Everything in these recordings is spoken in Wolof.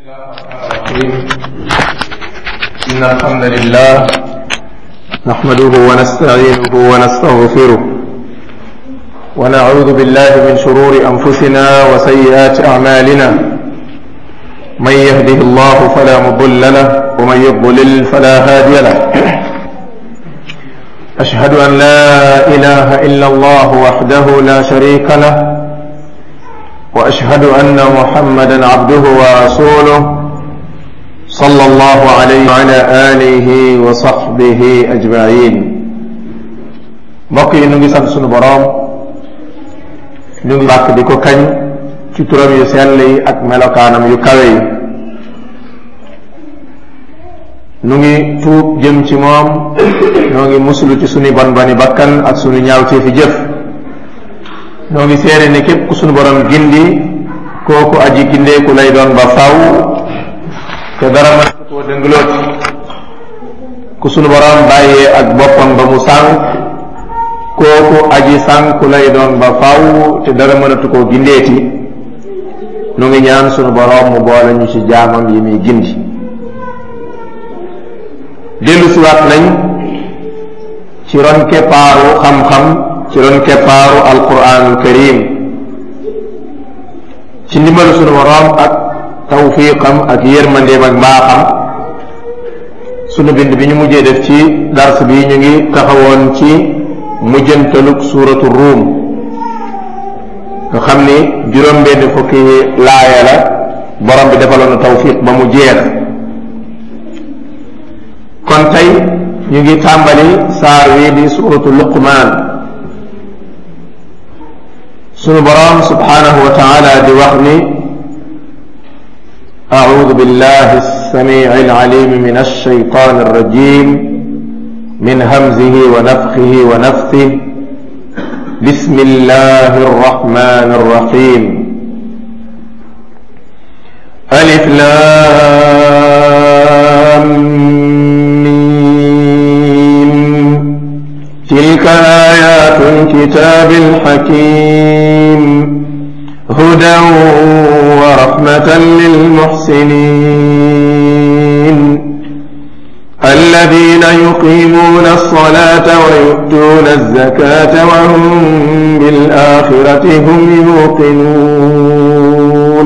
إن الحمد لله نحمده ونستعينه ونستغفره ونعوذ بالله من شرور أنفسنا وسيئات أعمالنا من يهده الله فلا مضل له ومن يضلل فلا هادي له أشهد أن لا إله إلا الله وحده لا شريك له واشهد ان محمدا عبده ورسوله صلى الله عليه وعلى اله وصحبه اجمعين mbokk yi ñu ngi sant sunu boroom ñu ngi bàkk di ko kañ ci turam yu sell yi ak melokaanam yu kawe yi ñu ngi tuub jëm ci moom ñoo ngi muslu ci sunu bon bani bakkan ak sunu ñaaw ci fi jëf noo ngi seere ne képp ku sunu borom gindi kooku aji gindeeku lay doon ba faw te dara mën koo dëngloot ku sunu borom bàyyee ak boppam ba mu sànk kooku aji sànku lay doon ba faw te dara mënatu koo gindeeti nu ngi ñaan sunu borom mu boole ñu ci jaamam yi muy gindi dellu siwaat nañ ci ron keppaaru xam-xam ci ron keppaaru alquranul karim ci ndimbalu sunu boroom ak tawfiqam ak yërmandeem ak mbaaxam sunu bind bi ñu mujjee def ci dars bi ñu ngi taxawoon ci mujjantalug suuratu ruum nga xam ni juróom benn fukki laaya la borom bi defaloon na tawfiq ba mu jeex kon tey ñu ngi tàmbali saar wi di suuratu luqmaan sunu boroom subhanahu wa taala di wax ni أعوذ بالله السميع العليم من الشيطان الرجيم من همزه ونفخه ونفثه بسم الله الرحمن الرحيم ألف لام ميم تلك آيات الكتاب الحكيم هدى ورحمة للمحسنين الذين يقيمون الصلاة ويؤتون الزكاة وهم بالآخرة هم يوقنون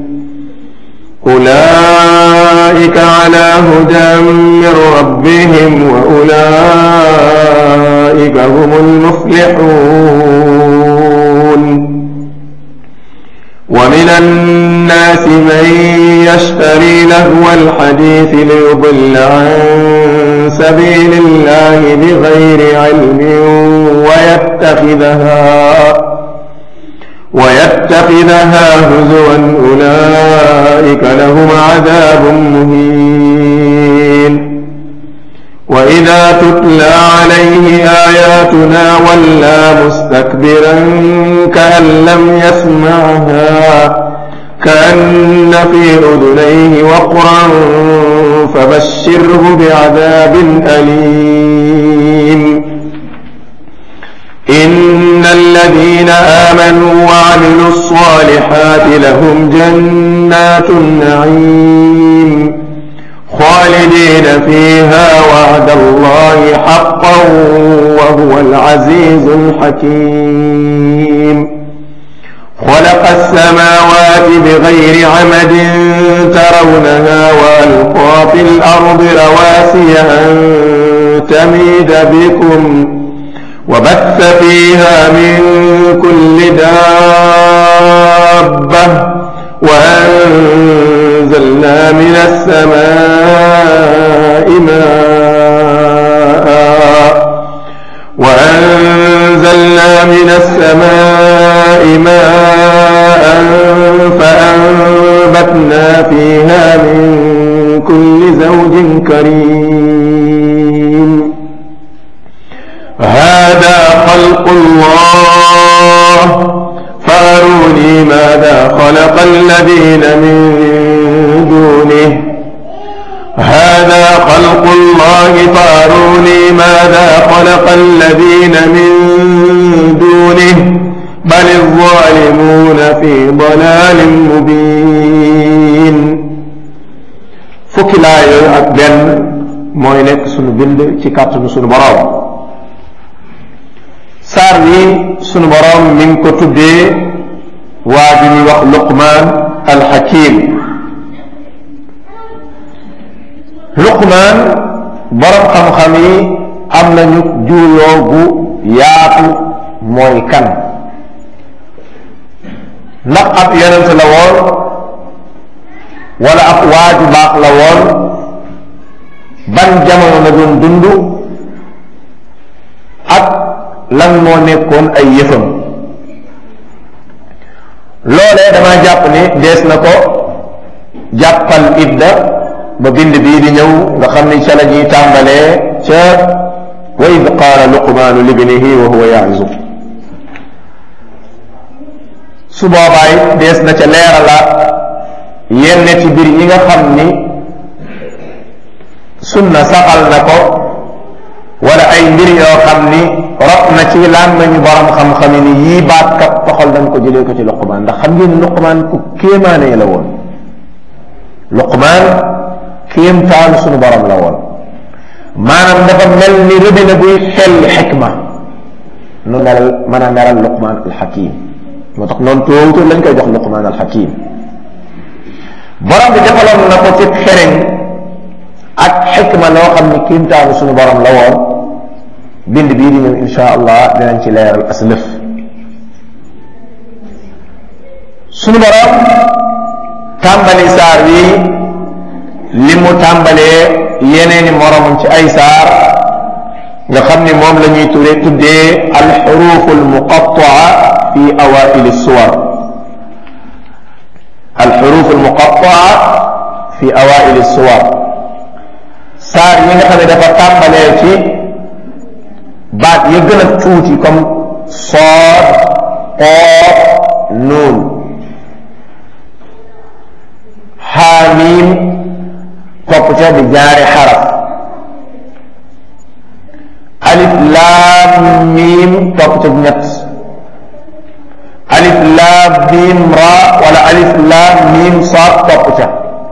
أولئك على هدى من ربهم وأولئك هم المفلحون ومن الناس من يشتري لهو الحديث ليضل عن سبيل الله بغير علم ويتخذها ويتخذها هزوا أولئك لهم عذاب مهين وإذا تتلى عليه آياتنا ولى مستكبرا كأن لم يسمعها كأن في أذنيه وقرا فبشره بعذاب أليم إن الذين آمنوا وعملوا الصالحات لهم جنات النعيم خالدين فيها وعد الله حقا وهو العزيز الحكيم خلق السماوات بغير عمد ترونها والقى في الارض رواسي ان تميد بكم وبث فيها من كل دابه وأنزلنا من السماء ماء وأنزلنا من السماء ماء فأنبتنا فيها من كل زوج كريم هذا خلق الله فأروني ماذا خلق الذين من دونه هذا خلق الله فأروني ماذا خلق الذين من دونه بل الظالمون في ضلال مبين fukki laa yooyu ak benn mooy nekk sunu bind ci kàttanu sunu boroom saar wi sunu boroom mi ngi ko tuddee waa ji ñuy wax luqmaan alxakim luqmaan boroom xam-xam yi am nañu juuyoo gu yaatu mooy kan ndax ab yonent la woon wala ab waaju baax la woon ban jamono la doon dund ak lan moo nekkoon ay yëfam loolee dama jàpp ni dees na ko jàppal idda ba bind bii di ñëw nga xam ni ca la ñuy tàmbalee ca wa id qaala luqmaanu libnihi wa huwa ya'izu su boobaa it dees na ca leeralaat yenn ci biir yi nga xam ni sunna saxal na ko wala ay mbir yoo xam ni rot na ci làmmiñu borom xam-xam ni yii baat kat toxal nañ ko jëlee ko ci luqmaan ndax xam ngeen luqmaan ku kéemaane la woon luqmaan kéemtaan sunu borom la woon maanaam dafa mel ni rëbina buy xel xikma nu melal mën a meral luqmaan alxakim moo tax noonu tuuti lañ koy jox luqmaan alxakim borom bi defaloon na ko ci xereñ ak xikma loo xam ni kéemtaanu sunu borom la woon bind bii di ñëw insha allah dinañ ci leeral aslëf sunu borom tàmbali saar wi li mu tàmbalee yeneeni moromam ci ay saar nga xam ni moom la ñuy tudde tuddee alxuruf almuqataa fi awail suwar alxuruf almuqataa fi awail suwar saar yi nga xam ne dafa tàmbalee ci baat ya gën a tuuti comme sood qoof nuun xaamiim topp ca di jaari xaraf alif laam miim topp ca ñett alif laam miim ra wala alif laam miim saad topp ca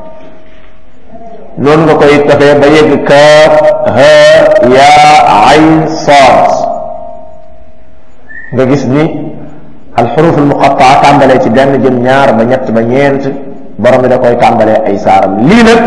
noonu nga koy tafee ba yegg kaaf ha yaa ayn saad nga gis ni alxuruf almuqataa tàmbalee ci benn jëm ñaar ba ñett ba ñeent borom bi da koy tàmbalee ay saaram lii nag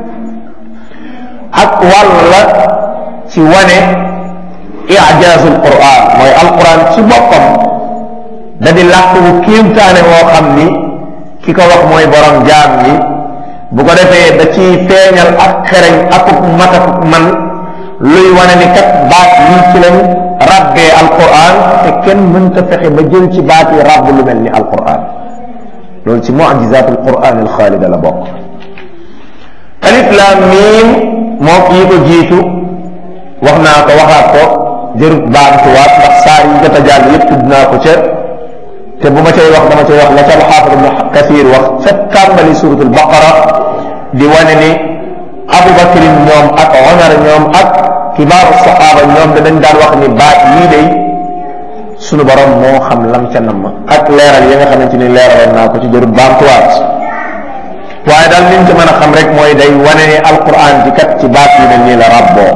ak wàll la ci wane ijaazu alquran mooy alquran ci boppam da di làkk bu kéemtaane woo xam ni ki ko wax mooy borom jaam yi bu ko defee da ciy feeñal ak xereñ akuk matakuk man luy wane ni kat baat yi ci lañ rabbee alquran te kenn mënta fexe ba jël ci baat yi rabb lu mel ni alquran loolu ci mucjizat alquran alxaalida la bokk alif laam miim moo kii ko jiitu wax naa ko waxaat ko jërut baamtuwaat ndax saar yi jot a jàll yëpp tudd naa ko ca te bu ma cay wax dama cay wax la ca alxaafid ibnu kasir wax ca tàmbali suratul baqara di wane ni abubakrin ñoom ak omar ñoom ak kibaaru saxaaba ñoom danañ daan wax ni baat yii day sunu borom moo xam lam ca namm ak leeral yi nga xamante ni leeraloon naa ko ci jërut baamtuwaat waaye daal liñ ci mën a xam rek mooy day wane ni alquran ci kat ci baat yi ne nii la rabboo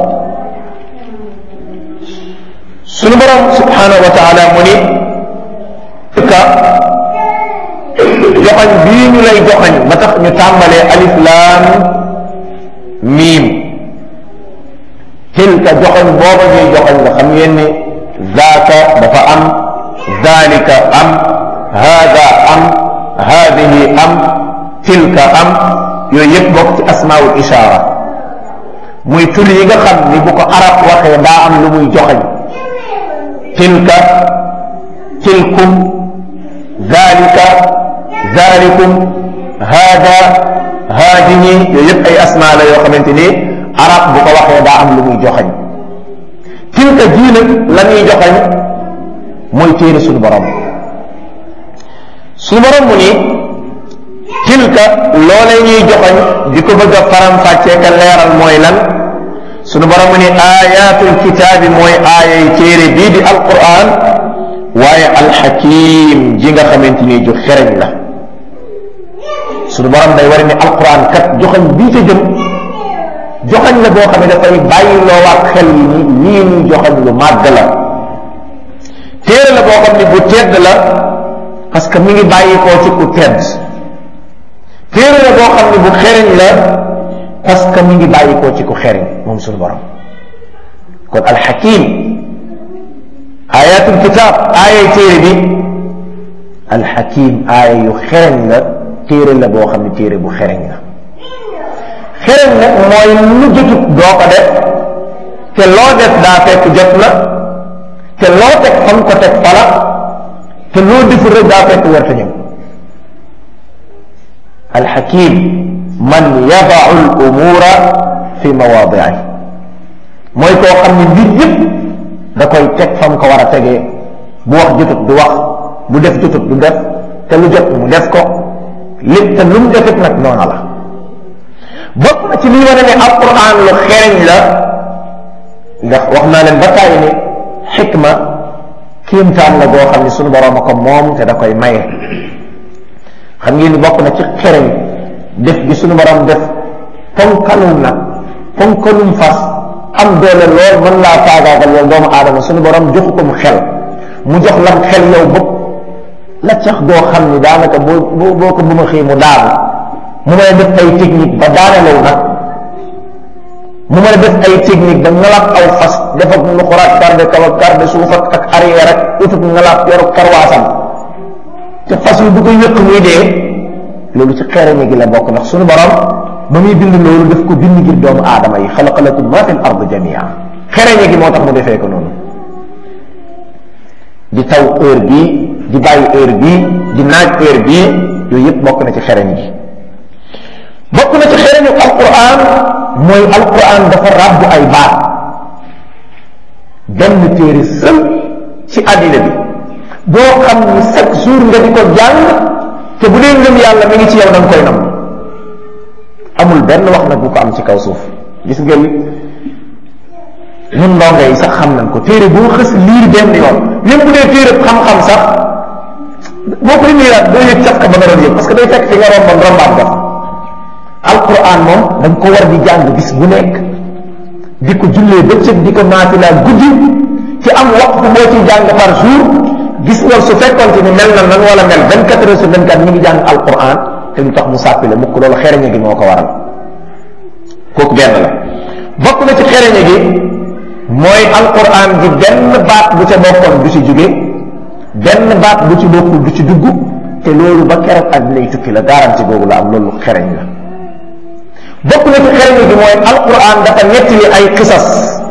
sunu borom subhanahu wa taala mu ni ka joxañ bii ñu lay joxañ ba tax ñu tàmbalee alif laam miim tilka joxañ booba ñuy joxañ nga xam ngeen ni zaaka dafa am zalika am hada am hadihi am tilka am yooyu yëpp bokk ci asmaul ishaara muy tur yi nga xam ni bu ko arab waxee daa am lu muy joxañ tilka tilkum zalika zalikum hada haadihi yooyu yëpp ay asmaa la yoo xamante ni arab bu ko waxee daa am lu muy joxañ tilka jii nag la ñuy joxañ mooy téere suñu borom suñu borom mu ni tilka loolee ñuy joxañ di ko bëgg a faram fàccee ka leeral mooy lan suñu borom mu ni ayatul kitaabi mooy aayay téere bii di alquran waaye alxakim ji nga xamante ni ju xereñ la suñu borom day war ni alquran kat joxañ bii ca jëm joxañ la boo xam ne dafay bàyyi loo waat xel yi ni lii ñuy joxañ lu màgg la téere la boo xam ne bu tedd la parce que mi ngi bàyyi koo ci ku tedd téere la boo xam ne bu xereñ la parce que mi ngi bàyyi koo ci ku xereñ moom suñu borom kon alxakim ayatul kitab aaya téere bi alxakim aaya yu xereñ la téere la boo xam ne téere bu xereñ la xereñ nag mooy lu jotut doo ko def te loo def daa fekk jot na te loo teg fam ko teg fala te loo deful rek daa fekk warta ñëw alxakim man yadau al umura fi mawaadi'i mooy koo xam ne mbir yëpp da koy teg fam ko war a tegee bu wax jotut du wax bu def jotut du def te lu jot mu def ko lépp te lu mu defit nag noona la bokk na ci lii wane ne alquran lu xereñ la ndax wax naa leen ba tàyyi ne xikma kéemtaan la boo xam ne suñu borom a ko moom te da koy maye xam ngeen ni bokk na ci xereñ def gi suñu borom def ponkalum nag ponkalum fas am doole lool mën laa faagaagal yow doomu aadama suñu borom joxu ko mu xel mu jox lam xel yow bopp la cax goo xam ni daanaka boo boo boo ko bu ma xëy mu daanu mu mën a def ay technique ba daanelew nag mu mën a def ay technique ba ngalaat aw fas def ak lu xuraat garde kaw ak garde suuf ak ak arrière ak utut ngalaat yoru karwaasam te fas yu bu ko yëkk muy dee loolu ci xereñe gi la bokk ndax suñu borom ba muy bind loolu daf ko bind ngir doomu aadama yi xalaqa lakum ma fi l ard jamia xereñe gi moo tax mu defee ko noonu di taw heure bii di bàyyi heure bii di naaj heure bii yooyu yëpp bokk na ci xereñ gi bokk na ci xereñu alquran mooy alquran dafa ràbbu ay baat benn téere sël ci àddina bi boo xam ni chaque jour nga di ko jàng te bu dee ngëm yàlla mi ngi ci yow da nga koy nam amul benn wax nag bu ko am ci kaw suuf gis ngeen ñun ndongo yi sax xam nañ ko téere boo xës liir benn yoon même bu dee téere xam-xam sax boo koy liiraat doo yëg caf ka ba nga doon yëg parce que day fekk fi nga romboon rombaat nga fa alquran moom dañ ko war di jàng bis bu nekk di ko jullee bëccëg di ko naafilaa guddi ci am waxtu boo ci jàng par jour gis nga su fekkoon ni mel na nan wala mel 24 heures sur 24 ñu ngi jàng alquran te lu tax mu sàppi la mukk loolu xereñe gi moo ko waral kooku benn la bokk na ci xereñe gi mooy alquran gi benn baat bu ca bokkoon du ci jóge benn baat bu ci bokkul du ci dugg te loolu ba keroog àddinay tukki la garanti boobu la am loolu xereñ la bokk na ci xereñ gi mooy alquran dafa nettali ay xisas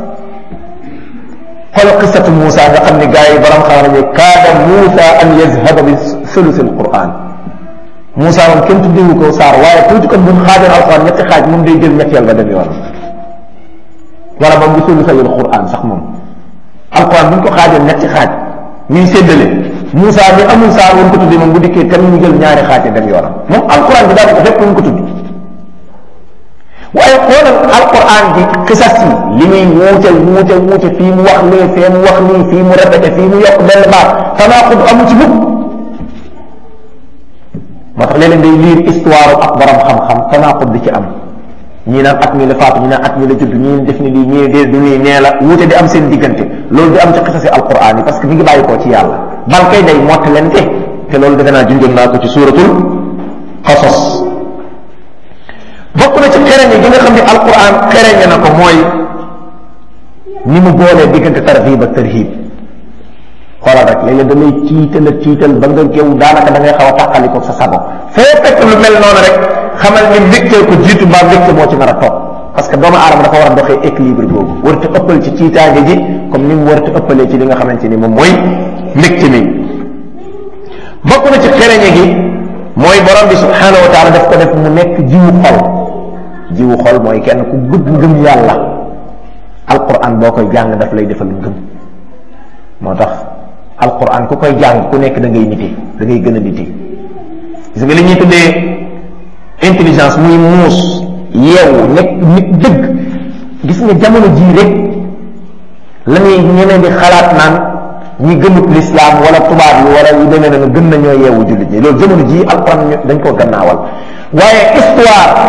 xool xisatu Moussa nga xam ne gars yi borom xam nañu kaada Moussa an yazhaba bi sulusi alquran Moussa moom kenn tuddewu ko saar waaye tuuti kon bu mu xaajoon alquran ñetti xaaj moom day jël ñetteel ba dem yoon wala moom bi sulusi alquran sax moom alquran bu ñu ko xaajoon ñetti xaaj ñuy séddale Moussa mi amul saar woon ko tuddee moom bu dikkee tam ñu jël ñaari xaaj dem yoonam moom alquran bi daal ko fépp ñu ko tuddi waaye xoolal alquran bi xisas yi li muy wuute wuute wuute fii mu wax lee fee mu wax lii fii mu répété fii mu yokk benn baat tanaqud amu ci mukk moo tax léeg-léeg day liir histoire ak borom xam-xam tanaqud di ci am ñii naan at mi la faatu ñii naan at mi la judd ñii def ni lii ñii dee du nii nee la wuute di am seen diggante loolu di am ci xisasi alquran yi parce que mi ngi bàyyi koo ci yàlla bal kay day mottalente te loolu defe naa junjoon naa ko ci suuratul qasas bokk na ci xereñe gi nga xam ne alquran xereñe na ko mooy ni mu boolee diggante tarhib ak tarhib xoolal rek léeg-léeg da lay tiital a tiital ba nga géew daanaka da ngay xaw a tàqali ko sa sago foo fekk lu mel noonu rek xamal ni mbégteel ko jiitu mbaa mbégte moo ci nar a topp parce que doomu aadama dafa war a doxee équilibre boobu warut a ëppal ci ciitaange ji comme ni mu warut a ëppalee ci li nga xamante ni moom mooy mbégte mi bokk na ci xereñe gi mooy borom bi subhanahu wa taala daf ko def mu nekk jiwu xol jiwu xol mooy kenn ku gudd ngëm yàlla alquran boo koy jàng daf lay defal ngëm moo tax alquran ku koy jàng ku nekk da ngay nite da ngay gën a nite gis nga li ñuy tuddee intelligence muy muus yeewu nekk nit dëgg gis nga jamono jii rek la ñuy ñeneen di xalaat naan ñi gëmut l'islam wala tubaab yi wala yu demee na gën nañoo yeewu jullit ñi loolu jamono jii alquran dañ koo gannaawal waaye histoire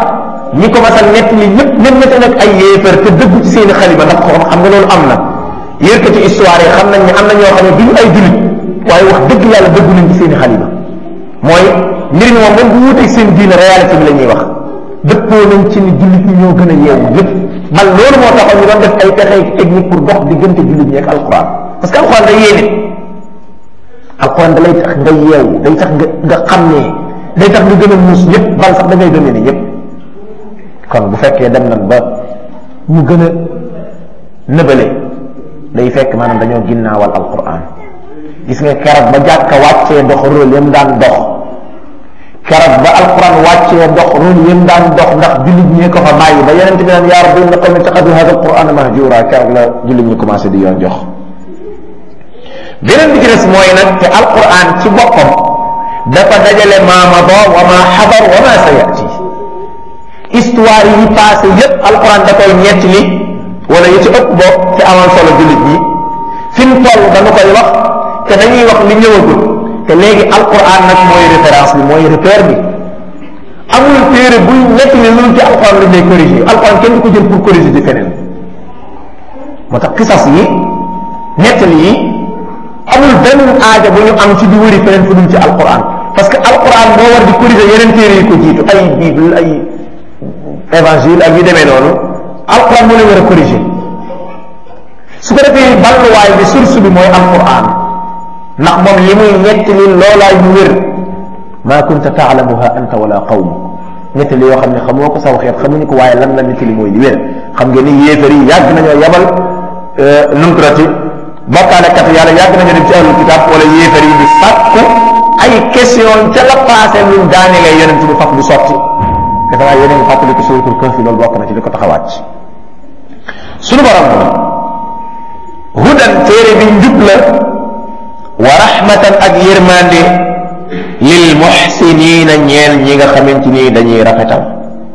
ñi ko masal nett li ñëpp même nete nag ay yéefar te dëggu ci seeni xalima ndax xam nga loolu am na yërkati histoire yi xam nañ ne am na ñoo xam ne duñu ay julit waaye wax dëgg yàlla dëggu nañ ci seeni xalima mooy mbir mi moom même bu wuteeg seen diine réalité bi la ñuy wax dëppoo nañ ci ni jullit ñi ñoo gën a yeewu lépp man loolu moo taxoon ñu doon def ay pexe technique pour dox diggante jullit ñi ak alquran parce que alquran day yéene alquran da lay tax nga yeewu day tax nga nga xam ne day tax nga gën a muus ñëpp bal sax da ngay gëmee ni ñëpp kon bu fekkee dem nañ ba ñu gën a nëbale day fekk maanaam dañoo ginnaawal alquran gis nga keroog ba jàkka wàccee dox rôle yam daan dox keroog ba alquran wàccee dox rôle yam daan dox ndax jullit ñee ko fa bàyyi ba yonente bi naan yaa rabbi inna qawmi ittaxadu hada alquran mahjura keroog la jullit ñi commencé di yoon jox beneen bi ci des mooy nag te alquran ci boppam dafa dajale ma mada wa ma xadar wa ma sayati histoire yi passé yépp alquran da koy ñett li wala yi ci ëpp bopp ci amal solo jullit ñi fi mu toll dañu koy wax te dañuy wax li ñëwagul te léegi alquran nag mooy référence bi mooy repère bi amul téere buy nekk ne loolu ci alquran lañ lay corriger alquran kenn du ko jël pour corriger ci feneen moo tax xisas yi nettali yi amul benn aaja bu ñu am ci di wëri feneen fu dul ci alquran parce que alquran moo war di corriger yeneen téere yi ko jiitu ay bible ay évangile ak yu demee noonu alquran moo leen war a corriger su ko defee balluwaay bi source bi mooy alquran ndax moom li muy nettali loolaay mu wér maa kunta taalamuha anta wala qawmu nettali yoo xam ne xamoo ko saw xeet xamuñu ko waaye lan la nettali mooy li wér xam ngeen ni yéefar yi yàgg nañoo yabal numtrati bokkaalekat yàlla yàgg nañu dem ci ahlul kitab wala yéefar yi di sàkku ay question ca la passé luñ daanelee yonent bi faf du sotti dafa naa yeneen fàttali ko suratul kahfi loolu bokk na ci li ko taxawaat suñu borom hudan téere bi njub la wa rahmatan ak yërmande lil muhsinina ñeel ñi nga xamante ni dañuy rafetal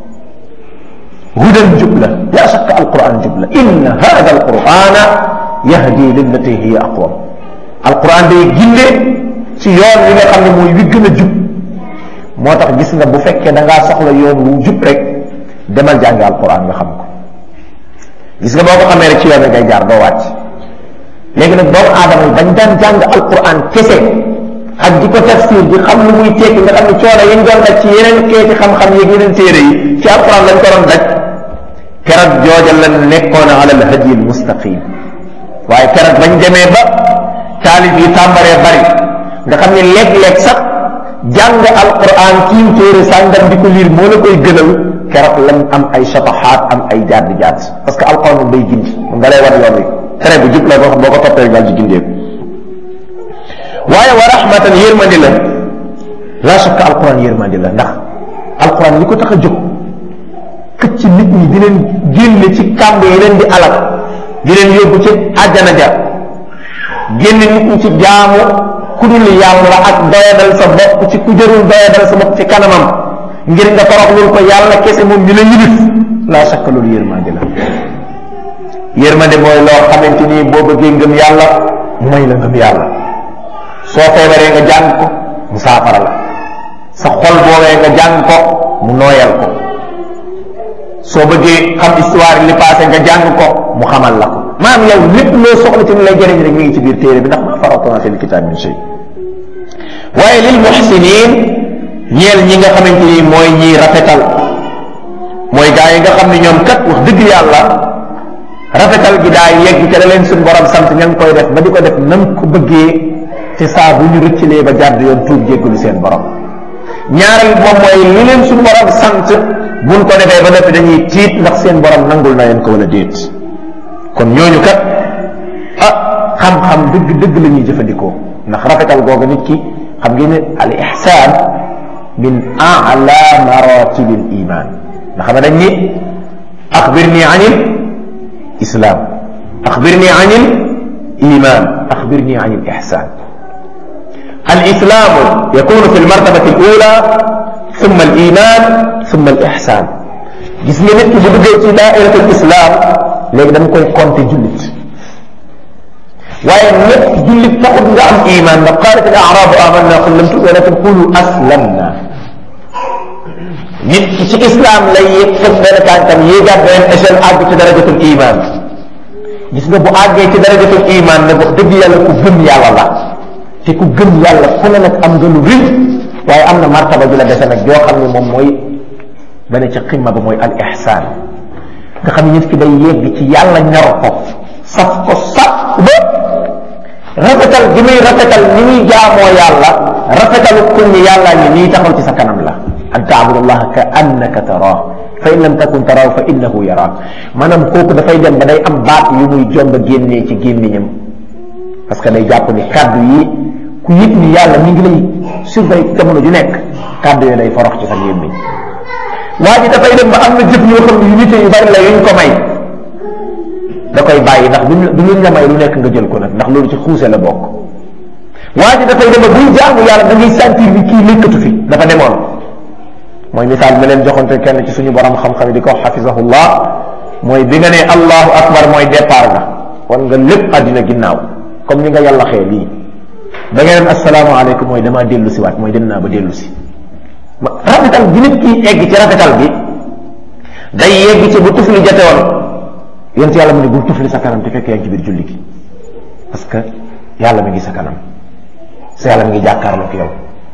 hudan njub la la shakka alquran njub la inna hada alqurana yahdi lillati hiya aqwam alquran day ginde ci yoon wi nga xam ne mooy wi gën a jub moo tax gis nga bu fekkee da ngaa soxla yoon wu jub rek demal jàngi alquran nga xam ko gis nga boo ko xamee rek ci yoon ngay jaar doo wàcc léegi nag doomu aadama yi bañ daan jàng alquran kese ak di ko tafsir di xam lu muy tekki nga xam ne coono yi ñu doon daj ci yeneen keeti xam-xam yeeg yeneen téere yi ci alquran lañ ko doon daj keroog jooja la nekkoon ala al hadi al mustaqim waaye keroog bañ demee ba taalib yi tàmbaree bari nga xam ne léeg-léeg sax jàng alquran kiim téere sàngam di ko liir moo la koy gënal keroog lañ am ay shatahaat am ay jadd jadd parce que alquran moom day gindi nga lay wan yoon wi tere bu jub la boo xam boo ko toppee daal di gindeeku waaye wa rahmatan yërmandi la la shakka alquran yërmandi la ndax alquran li ko tax a jóg këcc nit ñi di leen génne ci kàmb yi leen di alal di leen yóbbu ci àjjana ja génne nit ñi ci jaamu ku dul yàlla ak doyadal sa bopp ci ku jërul doyadal sa bopp ci kanamam ngir nga toroxlul ko yàlla kese moom mi la yilif la shakka loolu yërmandi la yërmande mooy loo xamante ni boo bëggee ngëm yàlla mooy la ngëm yàlla soo feebaree nga jàng ko mu saafara la sa xol boowee nga jàng ko mu nooyal ko soo bëggee xam histoire li passé nga jàng ko mu xamal la ko maam yow lépp loo soxla ci mu lay jëriñ rek mi ngi ci biir téere bi ndax ma faratona fil kitab min shay waaye lil muhsinin ñeel ñi nga xamante ni mooy ñiy rafetal mooy gaa yi nga xam ne ñoom kat wax dëgg yàlla rafetal gi daa yegg ca la leen suñ borom sant ña ngi koy def ba di ko def nam ko bëggee te saa bu ñu rëccalee ba jàdd yoon tuub jéggalu seen borom ñaareel moom mooy li leen suñ borom sant buñ ko defee ba noppi dañuy tiit ndax seen borom nangul na leen ko wala déet kon ñooñu kat ah xam-xam dëgg dëgg la ñuy jëfandikoo ndax rafetal googu nit ki xam ngeen ne al ihsan min a'la maratib al iman nga xam ne dañ ni axbirni anil islam axbirni anil iman axbirni anil ihsan الإسلام يكون في المرتبة الأولى ثم الإيمان ثم الإحسان gis nga nit ki bu duggee ci daa'iratul islam léegi dañ koy compter jullit waaye nekk jullit taxut nga am iman ndax qaalat al a'raabu amanna qul lam tu'minu walakin qulu aslamna nit ki ci islam lay yëg fëg benn tànkam yéegaat beneen échelle àgg ci darajatul iman gis nga bu àggee ci darajatul iman ne wax dëgg yàlla ku gëm yàlla la te ku gëm yàlla fu ne nag am nga lu rëy waaye am na martaba bi la dese nag yoo xam ne moom mooy ba ne ci ximma ba mooy al ihsaan nga xam ne nit ki day yegg ci yàlla ñor ko saf ko saf ba rafetal gi muy rafetal ni muy jaamoo yàlla rafetalu kun ni yàlla ngi nii taxaw ci sa kanam la an taabudallaha ka annaka taraah fa in lam takun taraahu fa innahu yaraak maanaam kooku dafay dem ba day am baat yu muy jomb a génnee ci gémmiñam parce que day jàpp ni kàddu yi ku yëg ni yàlla mi ngi lay surveiller jamono ju nekk kàddu yooyu day forox ci sa gémmiñ waa ji dafay dem ba am na jëf yoo xam ne yu nite yu bari la yuñ ko may da koy bàyyi ndax duñ du luñ la may lu nekk nga jël ko nag ndax loolu ci xuuse la bokk waa ji dafay dem ba buy jaamu yàlla da ngay sentir ni kii nekkatu fi dafa demoon mooy misaal ma leen joxante kenn ci suñu borom xam-xam yi di ko xafisahullah mooy bi nga ne allahu akbar mooy départ nga wan nga lépp àddina ginnaaw comme ni nga yàlla xee lii da nga neen asalaamaaleykum mooy damaa dellu si waat mooy dem naa ba dellu si rafetal gi nit ki egg ci rafetal bi day yegg ci bu tufli jate woon yonent yàlla mu ne bul tufli sa kanam te fekk yaa ngi ci biir julli gi parce que yàlla mi ngi sa kanam sa yàlla mi ngi jàkkaarloog yow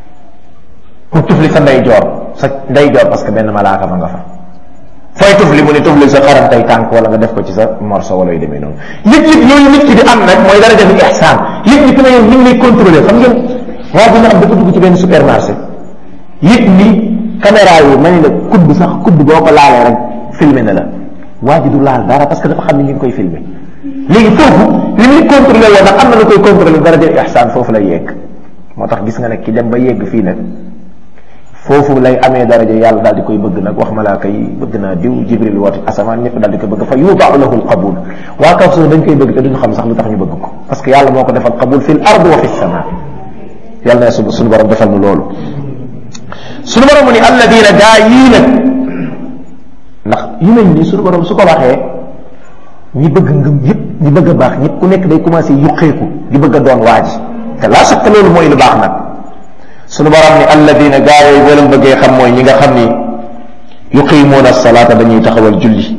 pour tufli sa ndeyjoor sa ndeyjoor parce que benn malaaka fa nga fa fooy tufli mu ne tufli sa xarantay tànk wala nga def ko ci sa morso wala yu demee noonu yëg-yëg yooyu nit ki di am nag mooy dara def ihsaan yëg-yëg na yow ñu ngi lay contrôler xam ngeen waa dina am dafa dugg ci benn supermarché yëg ni caméra yi ma ne la kudd sax kudd boo ko laalee rek filmé na la waa ji du laal dara parce que dafa xam ne ñu ngi koy filmé léegi foofu li muy contrôlé woon nag am na lu koy contrôlé dara def ihsaan foofu lay yegg moo tax gis nga nag ki dem ba yegg fii nag foofu lay amee daraja yàlla daal di koy bëgg nag wax malaaka yi bëgg naa diw jibril woote asamaan ñëpp daal di koy bëgg fa yudaau lahu alqabul waa kaw suuf dañ koy bëgg te duñu xam sax lu tax ñu bëgg ko parce que yàlla moo ko defal qabul fi l ard wa fi sama yàlla na su suñu borom defal nu loolu suñu borom mu ni alladina gaa yii nag ndax yu mel nii suñu borom su ko waxee ñi bëgg ngëm yëpp ñi bëgg a baax ñëpp ku nekk day commencé yuqeeku di bëgg a doon waaji te laa sakka loolu mooy lu baax nag sunu borom ni alladina gaa yooyu boo leen bëggee xam mooy ñi nga xam ni yuqimuuna salaata dañuy taxawal julli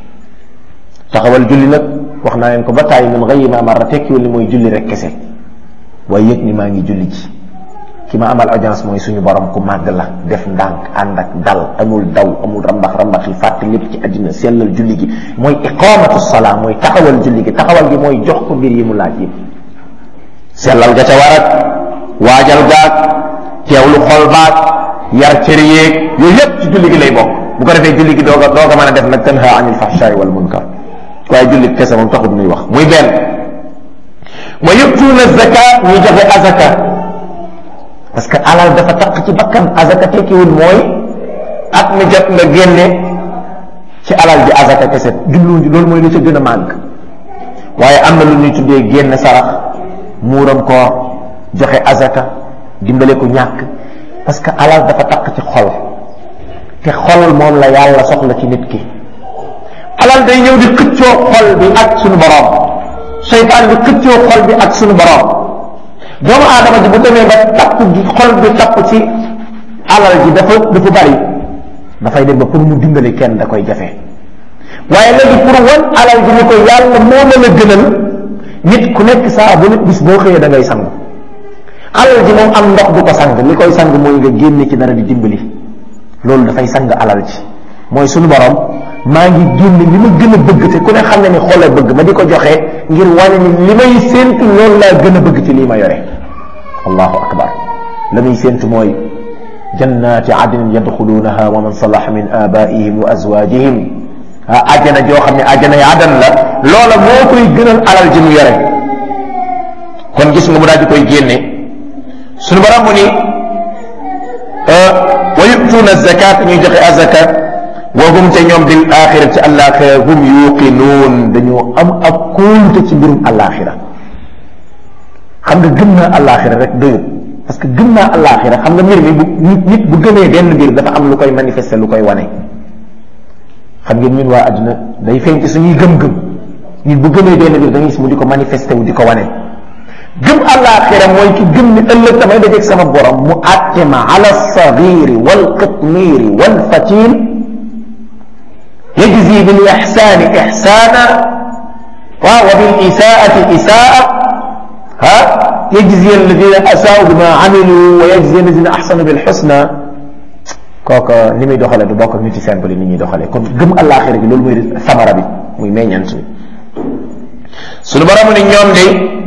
taxawal julli nag wax naa leen ko ba tàyyi min gayri ma marra tekkiwul ni mooy julli rek kese waaye yëg ni maa ngi julli ji ki ma amal audience mooy suñu borom ku màgg la def ndànk ànd ak dal amul daw amul rambax rambax yi fàtte lépp ci àddina sellal julli gi mooy iqamatu salaa mooy taxawal julli gi taxawal gi mooy jox ko mbir yi mu laaj yëpp sellal ga ca war ak waajal gaag teewlu xol baag yar cër yeeg yooyu yëpp ci julli gi lay bokk bu ko defee julli gi doog a doog a mën a def nag tanha anil fahshaai wal munkar waaye julli kese moom taxut nuy wax muy benn wa yutuuna zaka ñu joxe azaka parce que alal dafa taq ci bakkan azaka tekkiwul mooy at mi jot nga génne ci alal ji azaka kese jubluwuñ ci loolu mooy li ca gën a màgg waaye am na lu ñuy tuddee génne sarax muuram koor joxe azaka dimbale ko ñàkk parce que alal dafa taq ci xol te xol moom la yàlla soxla ci nit ki alal day ñëw di xëccoo xol bi ak suñu borom seytaan bi xëccoo xol bi ak suñu borom doomu aadama ji bu demee ba tapp gi xol bi tapp ci alal ji dafa dafa bari dafay dem ba pour mu dimbale kenn da koy jafe waaye léegi pour wan alal ji ni ko yàlla moo la la gënal nit ku nekk saa bu nit bis boo xëyee da ngay sangu alal ji moom am ndox du ko sang li koy sang mooy nga génne ci dara di dimbali loolu dafay sang alal ji mooy suñu borom maa ngi génne li ma gën a bëgg te ku ne xam ne ni xoola bëgg ma di ko joxe ngir wane ni li may séentu loolu laa gën a bëgg ci lii ma yore allahu akbar la muy séentu mooy jannati adnin yadxulunaha wa man salaha min abaihim wa azwajihim ah ajjana joo xam ne ajjana yi adan la loola moo koy gënal alal ji mu yore kon gis nga mu daal di koy génne suñu borom mu ni wa yutuuna zakat ñuy joxe azaka wa hum te ñoom bil axira ci àllaaxira hum yuqinuun dañoo am ak kóolute ci mbirum àllaaxira xam nga gëm naa àllaaxira rek doyut parce que gëm naa àllaaxira xam nga mbir mi bu nit bu gëmee benn mbir dafa am lu koy manifester lu koy wane xam ngeen ñun waa àdduna day feeñ ci suñuy gëm-gëm nit bu gëmee benn mbir da ngay gis mu di ko manifester wu di ko wane gëm àllaaxira mooy ki gëm ni ëllëg damay dajeeg sama borom mu àtte ma ala sagiri wal qitmiri wal fatin yajzi bil ixsaani ixsaana waaw wa bil isaati isaa ha yajzi alladina asaau bima amilu wa yajzi alladina axsanu bil xusna kooka ni muy doxalee du bokk ak nit yi simple ni ñuy doxalee kon gëm àllaaxira gi loolu mooy samara bi muy meññant bi suñu borom ni ñoom de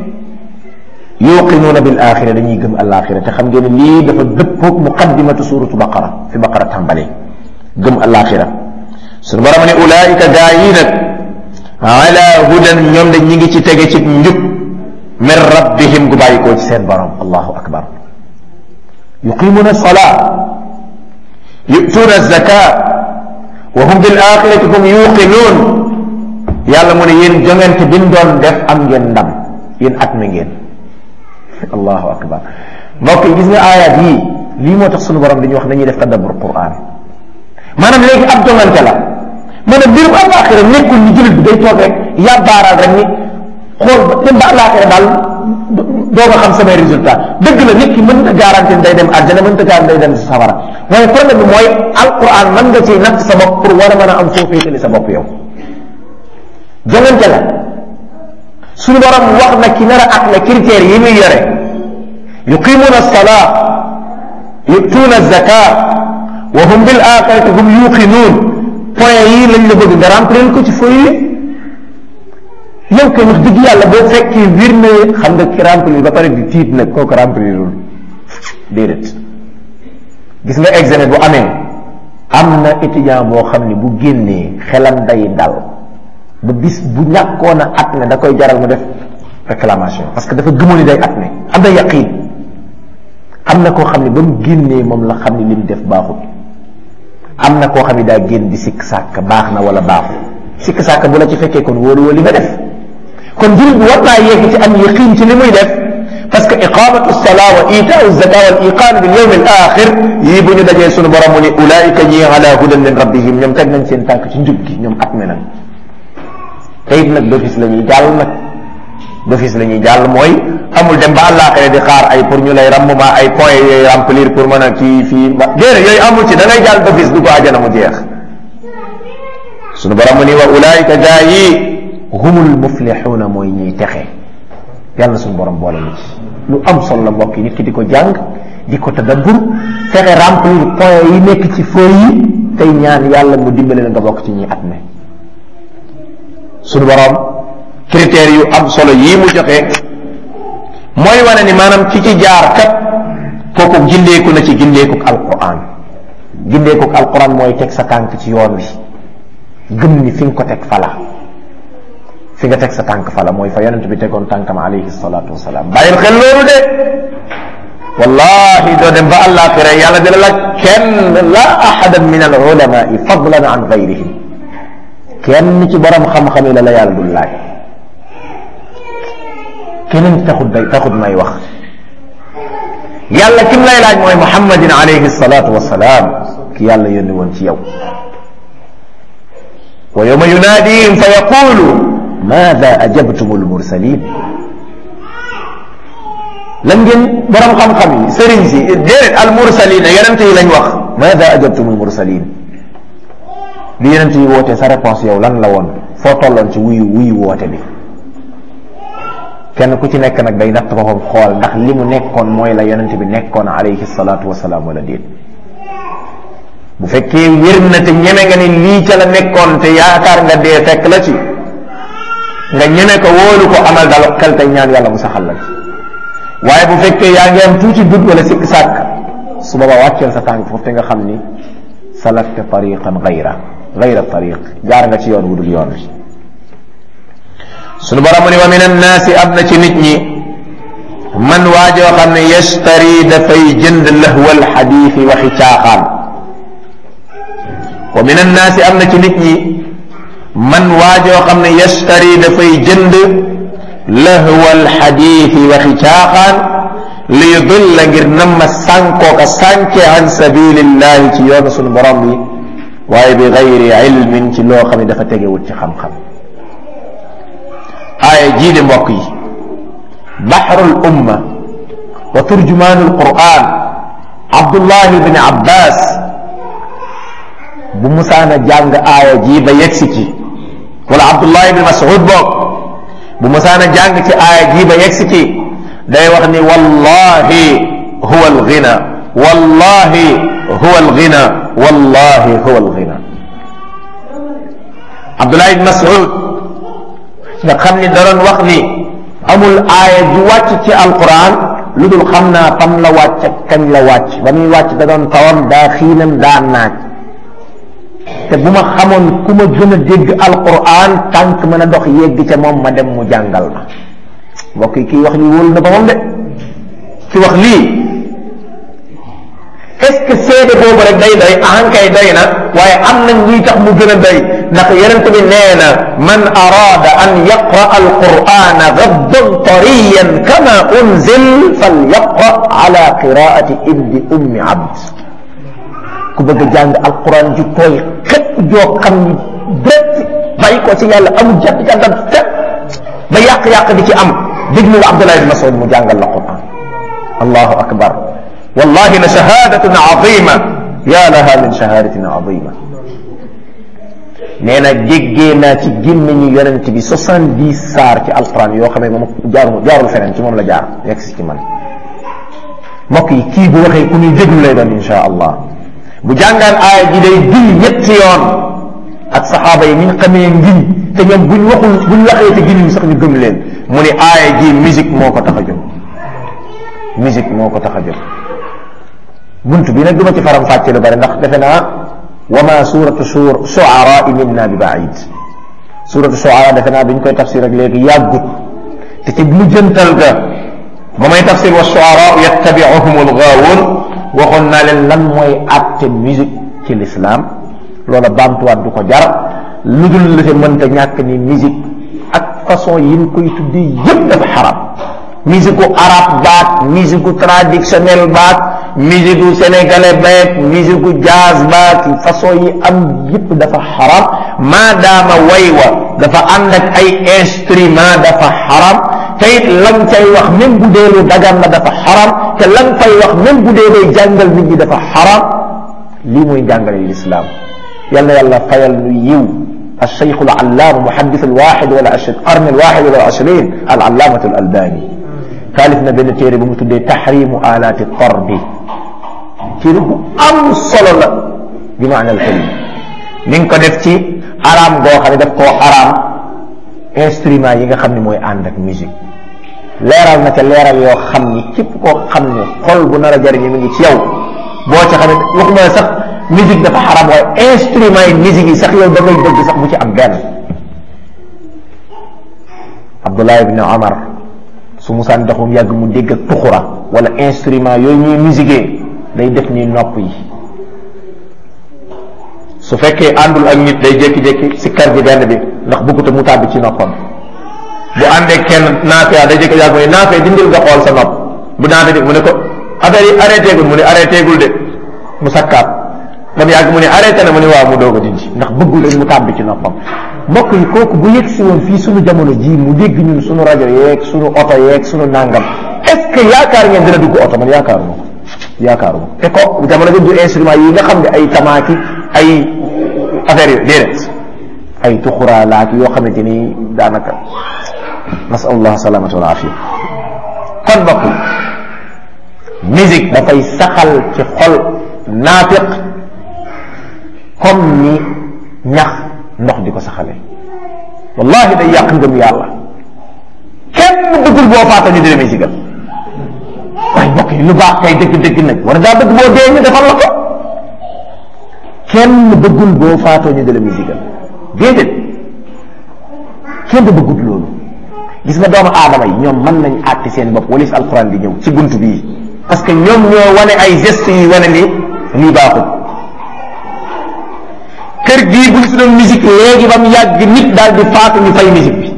yuqinuuna bil axira dañuy gëm àllaaxira te xam ngeen lii dafa dëppoog muqaddimatu suratu baqara fi baqara tàmbalee gëm àllaaxira suñu borom ni ulaayika gaa yi nag ala hudan ñoom de ñi ngi ci tege ci njub min rabbihim gu bàyyi koo ci seen borom allahu akbar yuqimuuna salaa yu'tuuna zaka wa hum bil axirati hum yuqinuun yàlla mu ne yéen jongante bi doon def am ngeen ndam yéen at mi ngeen allahu akbar mbokk yi gis nga aayaat yii lii moo tax sunu borom dañuy wax nañuy def tadabbur quran maanaam léegi ab jongante la maanaam mbirum àllaaxira nekkul ni jullit bi day toog rek yàbbaaraal rek ni xool ba dem ba àllaaxira daal doo nga xam samay résultat dëgg la nit ki mën na garanti day dem àjjana mën na garanti day dem si safara waaye problème bi mooy alquran mën nga ciy natt sa bopp pour war a mën a am foo féetali sa bopp yow jongante la suñu borom wax na ki nar a ak la critères yi muy yore yuqimuna salaa yutuuna zaka wa hum bil axirati hum yuqinuun point yii lañ la bëgg nga remplir ko ci feuille yi yow kay wax dëgg yàlla boo fekkee wir na xam nga ki remplir ba pare di tiit nag kooku remplirul déedéet gis nga examen bu amee am na étudiant boo xam ne bu génnee xelam day dal ba bis bu ñàkkoon a at ne da koy jaral mu def réclamation parce que dafa gëmoon ni day at ne am na yaqiin am na koo xam ne ba mu génnee moom la xam ne li mu def baaxul am na koo xam ne daa génn di sikk sàkk baax na wala baaxul sikk sàkk bu la ci fekkee kon wóolu wóolu li nga def kon jullit bi war naa yegg ci am yaqiin ci li muy def parce que iqamatu salaa wa itaau zaka wal iqaan bil yawm al axir yii bu ñu dajee sunu borom mu ni ulaika ñi ala hudan min rabbihim ñoom teg nañ seen tànk ci njub gi ñoom at me nañ te it nag d'office la ñuy jàll nag d'office la ñuy jàll mooy amul dem ba àllaaxira di xaar ay pour ñu lay rammuma ay points yooyu remplir pour mën a kii fii ba déedéet yooyu amul ci da ngay jàll d'office du ko àjjana mu jeex sunu borom mu ni wa ulaika gaa yi humul muflixuuna mooy ñiy texe yàlla suñu borom boole na ci lu am solo la mbokk yi nit ki di ko jàng di ko tadabbur fexe remplir point yi nekk ci feuille yi tey ñaan yàlla mu dimbale la nga bokk ci ñi at ne suñu borom critères yu am solo yii mu joxe mooy wane ni maanaam ki ci jaar kat kooku gindeeku na ci gindeekuk alquran gindeekuk alquran mooy teg sa tànk ci yoon wi gëm ni fi nga ko teg fala fi nga teg sa tànk fala mooy fa yonent bi tegoon tànkam alayhi salatu wasalaam bàyyil xel loolu de wallahi doo dem ba àllaaxira yàlla dina la kenn la ahadan min al ulamai fadlan an gayrihim kenn ci borom xam-xam yi la la yàlla dul laaj keneen taxut day taxut may wax yàlla kim lay laaj mooy muhammadin alayhi salatu wasalaam ki yàlla yónni woon ci yow wa yawma yunaadihim fa yaqulu maada ajabtum almursalin lan ngeen borom xam-xam yi sëriñ si déedéet almursalin yonent yi lañ wax maada ajabtum almursalin bi yonent yi woote sa réponse yow lan la woon foo tolloon ci wuyu wuyu woote bi kenn ku ci nekk nag day natt boppam xool ndax li mu nekkoon mooy la yonent bi nekkoon alayhi salaatu wasalaam wala déet bu fekkee wér na te ñeme nga ni lii ca la nekkoon te yaakaar nga dee fekk la ci nga ñeme ko wóolu ko amal dal xel tey ñaan yàlla mu saxal la ci waaye bu fekkee yaa ngi am tuuti dut wala sikk sàkk su booba wàcceel sa tànk foofu te nga xam ni salakta tariqan gayra gayra tariq jaar nga ci yoon wudul yoon wi sunu borom mu ni wa min annaasi am na ci nit ñi man waajoo xam ne yashtari dafay jënd lahwal xadiisi waxi caaxaan wa min annaasi am na ci nit ñi man waajoo xam ne yashtari dafay jënd lahwal xadiisi waxi caaxaan li yudulla ngir namma sànkoo ka sànke an sabilillahi ci yoonu sunu borom bi waaye bi gayri ilmin ci loo xam ne dafa tegewut ci xam-xam aaya jii de mbokk yi baxrul umma wa turjumaanul quran abdullah ibn abbas bu musaana jàng aaya ji ba yegsi ci wala abdullah ibn mas'ud boog bu musaana jàng ci aaya ji ba yegsi ci day wax ni wallahi huwa alghina wallahi huwa alghina wallahi huwa alghina abdullah ibn mas'ud nga xam ni daroon wax ni amul aaya ju wàcc ci alquran lu dul xam naa fam la wàcc kañ la wàcc ba muy wàcc da doon tawam daa xiinam daa naaj te bu ma xamoon ku ma gën a dégg alquran tànk mën a dox yegg ca moom ma dem mu jàngal ma mbokk yi kii wax lii wóolu na ba moom de ki wax lii est-ce que seede boobu rek day doy ahankay doy na waaye am nañ luy tax mu gën a doy ndax yonent bi nee na man araada an yaqra alqurana gaddan tariyan kama unzil fal yaqra ala qiraati ibni ummi abd ku bëgg a jàng alquran ju tooy xëpp joo xam ni direct bàyyi ko ci yàlla amul jàpp jàngat fépp ba yàq-yàq di ci am déglu Abdullah ibn Mas'ud mu jàngal la quran allahu akbar wallahi la shahadatun azima ya laha min shahadatin azima nee na jéggee naa ci gémmiñu yonent bi soixante-dix saar ci alquran yoo xam ne moom jaarul jaarul feneen ci moom la jaar yegg si ci man mbokk yi kii bu waxee ku ñuy déglu lay doon insha allah bu jàngaan aaya ji day giñ ñetti yoon ak saxaaba yi ni ñu xamee ngiñ te ñoom buñ waxul buñ waxee te giñuñ sax ñu gëm leen mu ni aaya ji musique moo ko tax a jóg musique moo ko tax a jóg bunt bi nag duma ci faram fàcce lu bari ndax defe naa wa ma suratu shuara minna bi baid suratu shuara defe naa biñ koy tafsir ak léegi yàggut te ci mujjantal ga ba may tafsir wa shuara yattabiuhum algaawun waxoon naa leen lan mooy àtte musique ci l'islam loola baamtuwaat du ko jar lu dul la fi mënta ñàkk ni musique ak façon yi ñu koy tuddee yëpp dafa xaram musique gu arabe baat musique gu traditionnel baat musique gu sénégalais baat musique gu jazz baat façon yi am yëpp dafa xaram maadaama way wa dafa ànd ak ay instrument dafa xaram te it lam cay wax même bu dee lu dagan la dafa xaram te lam fay wax même bu dee day jàngal nit ñi dafa xaram lii mooy jàngale l'islam yal na yàlla fayal nu yiw الشيخ العلام محدث الواحد ولا القرن الواحد ولا العشرين العلامة الألباني taalif na benn téere bu mu tuddee taxrimu alaati tarbi téere bu am solo la bi maana al kalima mi ngi ko def ci araam goo xam ne daf koo araam instrument yi nga xam ne mooy ànd ak musique leeral na ca leeral yoo xam ni képp koo xam ne xol bu nar a jariñu mi ngi ci yow boo ca xam ne waxuma sax musique dafa xaraam waaye instrument yi musique yi sax yow da ngay dëgg sax bu ci am benn Abdullah ibn Omar su musaan doxum yàgg mu dégg ak tuxura wala instrument yooyu ñuy musique day def ni nopp yi su fekkee àndul ak nit day jékki-jékki si kar bi benn bi ndax bëgguta mu tàbbi ci noppam bu àndee kenn naafee day jékki yàgg mu ne naafee dindil nga xool sa nopp bu naafee di mu ne ko affaire yi arrêté gul mu ne arrêté gul de mu sakkaat ba mu yàgg mu ne arrêté na mu ne waaw mu doog a dindi ndax bëggul rek mu tàbbi ci noppam mbokk yi kooku bu yegg si woon fii sunu jamono jii mu dégg ñun sunu rajo yeeg sunu oto yeeg sunu nangam est-ce que yaakaar ngeen dina dugg oto man yaakaaruma ko yaakaaruma te ko jamono jii du instrument yi nga xam ne ay tamaaki ay affaire yooyu déedéet ay tuxuraalaak yoo xamante ni daanaka nasalullah salamata wal afia kon mbokk yi musique dafay saxal ci xol naafiq comme ni ñax ndox di ko saxale wallahi day yàq ngëm yàlla kenn bëggul boo faata ñu dina musique waaye mbokk yi lu baax kay dëgg-dëgg nag war daa bëgg boo dee ñu defal la ko kenn bëggul boo faatoo ñu dina musique déedéet kenn bëggut loolu gis nga doomu aadama yi ñoom mën nañ àtti seen bopp walis alquran di ñëw ci bunt bii parce que ñoom ñoo wane ay gestes yi wane ni lii baaxul kër gii bu ñu si doon musique léegi ba mu yàgg nit daal di faatu ñu fay musique bi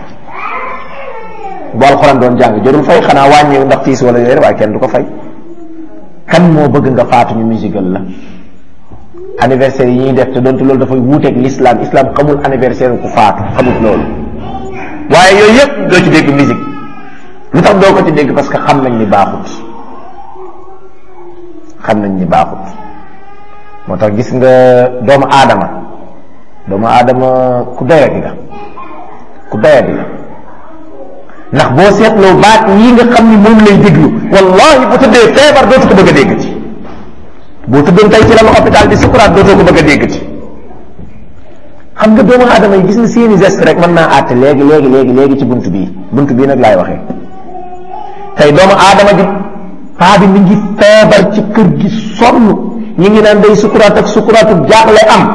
bu alxuraan doon jàng jarul fay xanaa wàññeeku ndax tiis wala yooyu waaye kenn du ko fay kan moo bëgg nga faatu ñu musical la anniversaire yi ñuy def te doonte loolu dafay wuuteeg l'islam islam xamul anniversaire ku faatu xamul loolu waaye yooyu yëpp doo ci dégg musique lu tax doo ko ci dégg parce que xam nañ ni baaxut xam nañ ni baaxut moo tax gis nga doomu aadama doomu aadama ku doyadi la ku doyadi la ndax boo seetloo baat yi nga xam ni moom lay déglu wallahi bu tëddee feebar dootu ko bëgg a dégg ci boo tëddoon tey ci la hôpital di sukuraat dootoo ko bëgg a dégg ci xam nga doomu aadama yi gis nga seeni geste rek mën naa àtte léegi léegi léegi léegi ci bunt bii bunt bii nag laay waxee tey doomu aadama ji paa bi mi ngi feebar ci kër gi sonn ñi ngi naan day sukuraat ak sukuraatu jaaxle am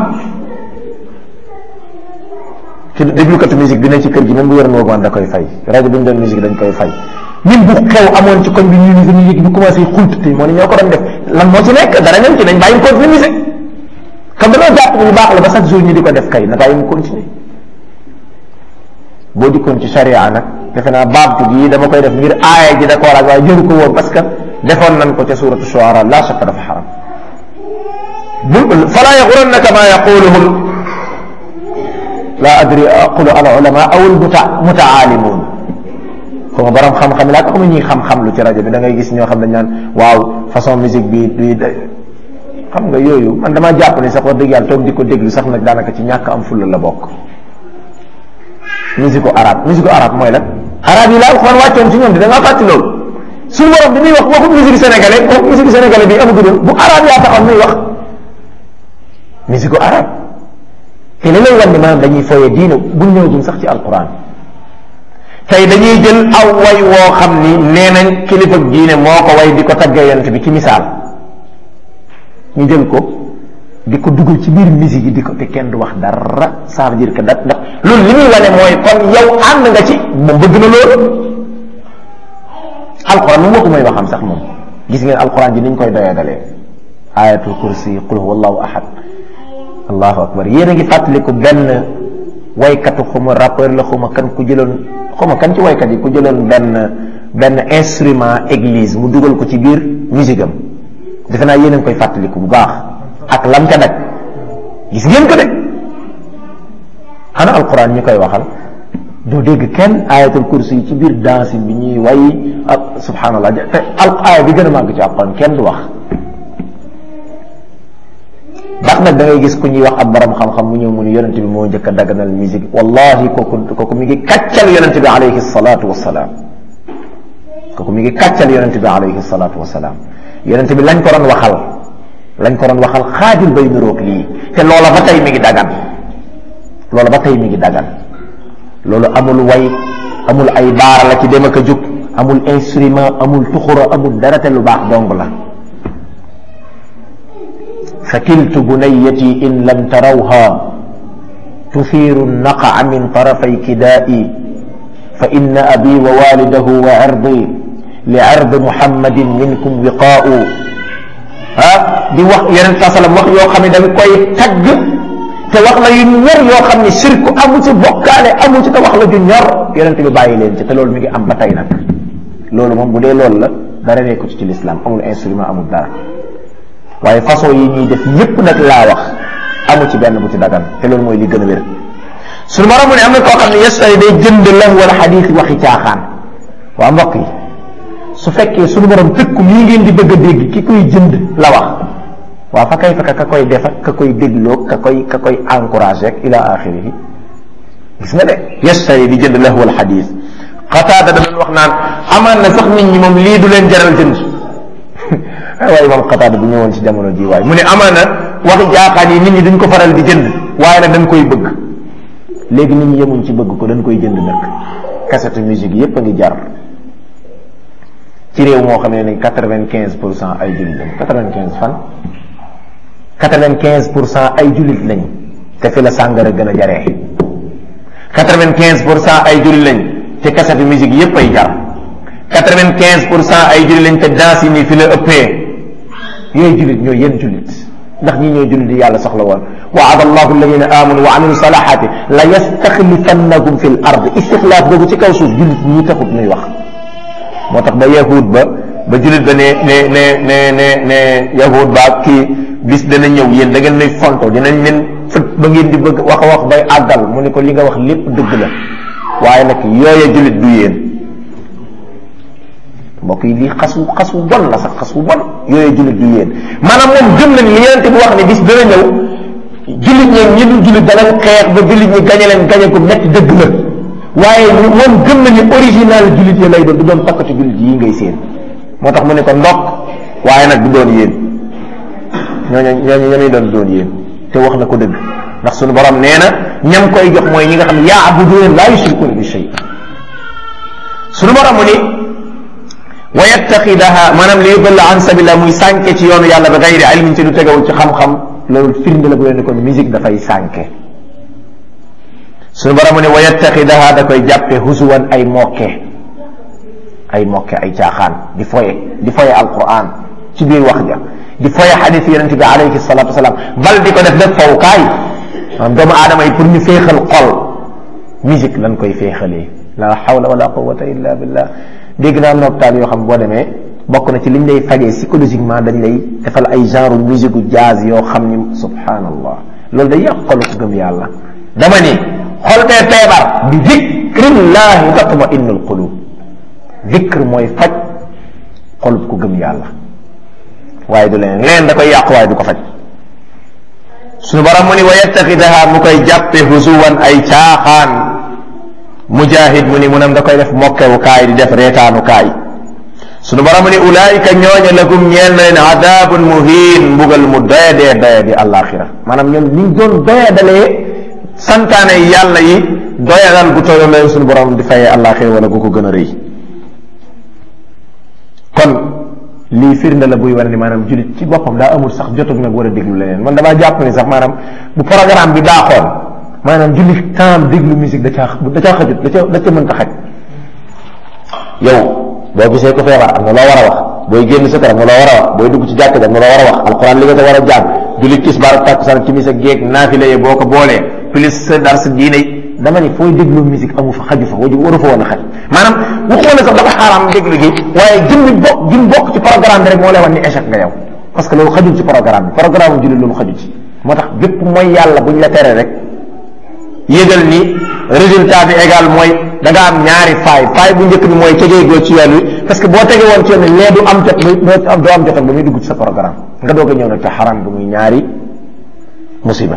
ci déglukatu musique bi ne ci kër gi même bu yoroon woogu da koy fay rajo bi ñu doon musique dañ koy fay ñun bu xew amoon ci koñ bi ñu musique musique bi commencé xult te moo ne ñoo ko doon def lan moo ci nekk dara ñam ci nañ bàyyi continuer musique comme dañoo jàpp ni lu baax la ba chaque jour ñu di ko def kay na bàyyi mu continuer boo dikkoon ci charia nag defe naa baabtu gi dama koy def ngir aaya ji da ko war waaye jëru ko woon parce que defoon nañ ko ca suratu shuara la shakka dafa xaram bu fala yaxurannaka ma yaquluhum la adri aqulu al ulama aw al muta mutaalimun xuma borom xam-xam laa ko xam ñuy xam-xam lu ci rajo bi da ngay gis ñoo xam dañ naan waaw façon musique bi bi xam nga yooyu man damaa jàpp ni sax wax dëgg yàlla toog di ko déglu sax nag daanaka ci ñàkk am fulla la bokk musique arabe musique arabe mooy lan arabe yi la alxuraan wàccoon ci ñoom di da ngaa fàtti loolu suñu borom bi muy wax waxu musique sénégalais waxu musique sénégalais bi amagudoon bu arabe yaa taxoon muy wax musique arabe te li lay wan ni maanaam dañuy fooye diine bu ñëwagum sax ci alquran tey dañuy jël aw way woo xam ni nee nañ kilifa diine moo ko way di ko taggee yonent bi ci misaal ñu jël ko di ko dugal ci biir musique yi di ko te kenn du wax dara ça veut dire que da ndax loolu li muy wane mooy kon yow ànd nga ci moom bëgg na loolu alquran moom waxu may waxam sax moom gis ngeen alquran ji niñ koy doyadalee ayatul kursi qul huwa allahu ahad allahu akbar yéen a ngi fàttaliku benn waykatu xuma rappeur la xuma kan ku jëloon xuma kan ci waykat yi ku jëloon benn benn instrument église mu dugal ko ci biir musique am defe naa yéen a ngi koy fàttaliku bu baax ak lam ca nag gis ngeen ko de xana alquran ñu koy waxal doo dégg kenn ayatul kursi yi ci biir danse bi ñuy way ak subhanallah te al aaya bi gën a màgg ci alquran kenn du wax ndax nag da ngay gis ku ñuy wax ab borom xam-xam mu ñëw mu ni yonente bi moo njëkk a daganal musique wallahi kooku kooku mi ngi kàccal yonente bi alayhi salatu wasalaam kooku mi ngi kàccal yonente bi alayhi salatu wasalaam yonente bi lañ ko doon waxal lañ ko doon waxal xaajul bay niroog lii te loola ba tey mi ngi dagan loola ba tey mi ngi dagan loolu amul way amul ay baara la ci dem ak a jóg amul instrument amul tuxura amul dara te lu baax dong la fakiltu bunayati in lam tarawha tuthiru naqa min tarafay kidaa'i fa inna abi wa walidahu wa irdi li irdi muhammadin minkum wiqaa'u ah di wax yeneen saa salaam wax yoo xam ne dañ koy tagg te wax la yu ñor yoo xam ne sirku amu ci bokkaale amu ci te wax la ju ñor yonente bi bàyyi leen ci te loolu mi ngi am ba tey nag loolu moom bu dee loolu la dara nekku ci ci l'islam amul instrument amul dara waaye façon yi ñuy def yépp nag laa wax amu ci benn bu ci dagan te loolu mooy li gën a wér suñu borom mu ne am na koo xam ne yestari day jënd lahu wala xadiis waxi caaxaan waa mbokk yi su fekkee suñu borom tëkku lii ngeen di bëgg a dégg ki koy jënd la wax waaw fa kay fekk ka koy def ak ka koy dégloo ka koy ka koy encouragé ak ila axirihi gis nga de yestari di jënd lahu wal xadiis xataada da doon wax naan amaan na sax nit ñi moom lii du leen jaral jënd waaye moom xataada bu ñëwoon ci jamono ji waaye mu ne amaan na waxi jaaxaan yi nit ñi duñ ko faral di jënd waaye nag dañ koy bëgg léegi nit ñi yemuñ ci bëgg ko dañ koy jënd nag cassette musique yépp a ngi jar ci réew moo xam ne ni quatre-vingt-quinze pour cent ay jullit lañ quatre-vingt-quinze fan quatre-vingt-quinze pour cent ay jullit lañ te fi la sàngara gën a jaree quatre-vingt-quinze pour cent ay jullit lañ te cassette musique yépp ay jar quatre-vingt-quinze pour cent ay jullit lañ te danse yi nii fi la ëppee yooyu jullit ñooy yéen jullit ndax ñi ñoo jullit yi yàlla soxla woon waada allahu alladina amanu wa amilu salahati la yastaxlifannahum fi l ard istixlaaf boobu ci kaw suuf jullit ñi taxut nuy wax moo tax ba yahud ba ba jullit ba ne ne ne ne ne ne yahud ba kii bis dana ñëw yéen da ngeen nuy fonto dinañ leen fët ba ngeen di bëgg wax a wax bay àggal mu ne ko li nga wax lépp dëgg la waaye nag yooya jullit du yéen mbokk yi lii xas wu xas wu bon la sax xas wu bon yooyu jullit du yéen maanaam moom gëm na ni li yonente bi wax ne bis dana ñëw jullit ñi ñi dul jullit danañ xeex ba jullit ñi gañe leen gañe ko metti dëgg la waaye moom gëm na ni original jullit yi lay doon du doon pakkati jullit yi ngay seen moo tax mu ne ko ndokk waaye nag du doon yéen ñooñu ñooñu ñooñu doon doon yéen te wax na ko dëgg ndax suñu borom nee na ñam koy jox mooy ñi nga xam ne yaabuduuna laa yushrikuuna bi shay suñu borom mu ni wa yattaxidaha maanaam li yudalla an sabila muy sànke ci yoonu yàlla ba gayri ilmin te du tegawul ci xam-xam loolu firnde la bu leen kon musique dafay sànke suñu borom mu ne wa yattaxidaha da koy jàppe husuwan ay mokke ay mokke ay caaxaan di foye di foye alquran ci biir wax ja di foye xadis yonente bi alayhi salatu wasalaam bal di ko def def fawkaay maanaam doomu aadama yi pour ñu féexal xol musique lañ koy féexalee la hawla wala quwwata illa billah dégg naa noptaan yoo xam boo demee bokk na ci liñ lay fajee psychologiquement dañ lay defal ay genre musique gu jazz yoo xam ni subhanallah loolu day yàq xolu ko gëm yàlla dama ni xol bee feebar bi dikrillahi tatma innul qulub dikr mooy faj xol ku gëm yàlla waaye du leneen leneen da koy yàq waaye du ko faj suñu borom mu ni wa yattaxidaha mu koy jàppe husuwan ay caaxaan mujahid mu ni munam da koy def mokkewu kaay di def reetaanu kaay suñu borom mu ni ulaayika ñooña lakum ñeel na leen adabun muhin mbugal mu doyadee doyadi alaxira maanaam ñoom niñ doon doyadalee santaane yàlla yi doyadal gu toyo leen suñu borom di fayee alaxira wala gu ko gën a rëy kon lii firnde la buy wane ni maanaam jullit ci boppam daa amul sax jotug nag war a déglu leneen man damaa jàpp ni sax maanaam bu programme bi baaxoon maanaam jullit temps déglu musique da caa da caa xajut da ca da ca mënta xaj yow boo gisee ko feebar am na loo war a wax booy génn sa kër am na loo war a wax booy dugg ci jàkk am na loo war a wax alxuraan li nga sa war a jàng jullit tisbaar ak takkusaan timis ak géeg naafile yi boo ko boolee plus sa dar sa diine dama ni fooy déglu musique amu fa xaju fa waju waru fa woon a xaj maanaam waxuma ne sax dafa xaaraam déglu gi waaye jëmmi bokk jëm bokk ci programme bi rek moo lay wan ni échec nga yow parce que loolu xajul ci programme bi programme jullit loolu xaju ci moo tax bépp mooy yàlla buñ la tere rek yégal ni résultat bi égal mooy da nga am ñaari faay faay bu njëkk bi mooy tegee goo ci yoon wi parce que boo tegee woon ci yoon wi lee du am jot doo am doo am jotal ba muy dugg ci sa programme nga doog a ñëw nag ca xaram bi muy ñaari musiba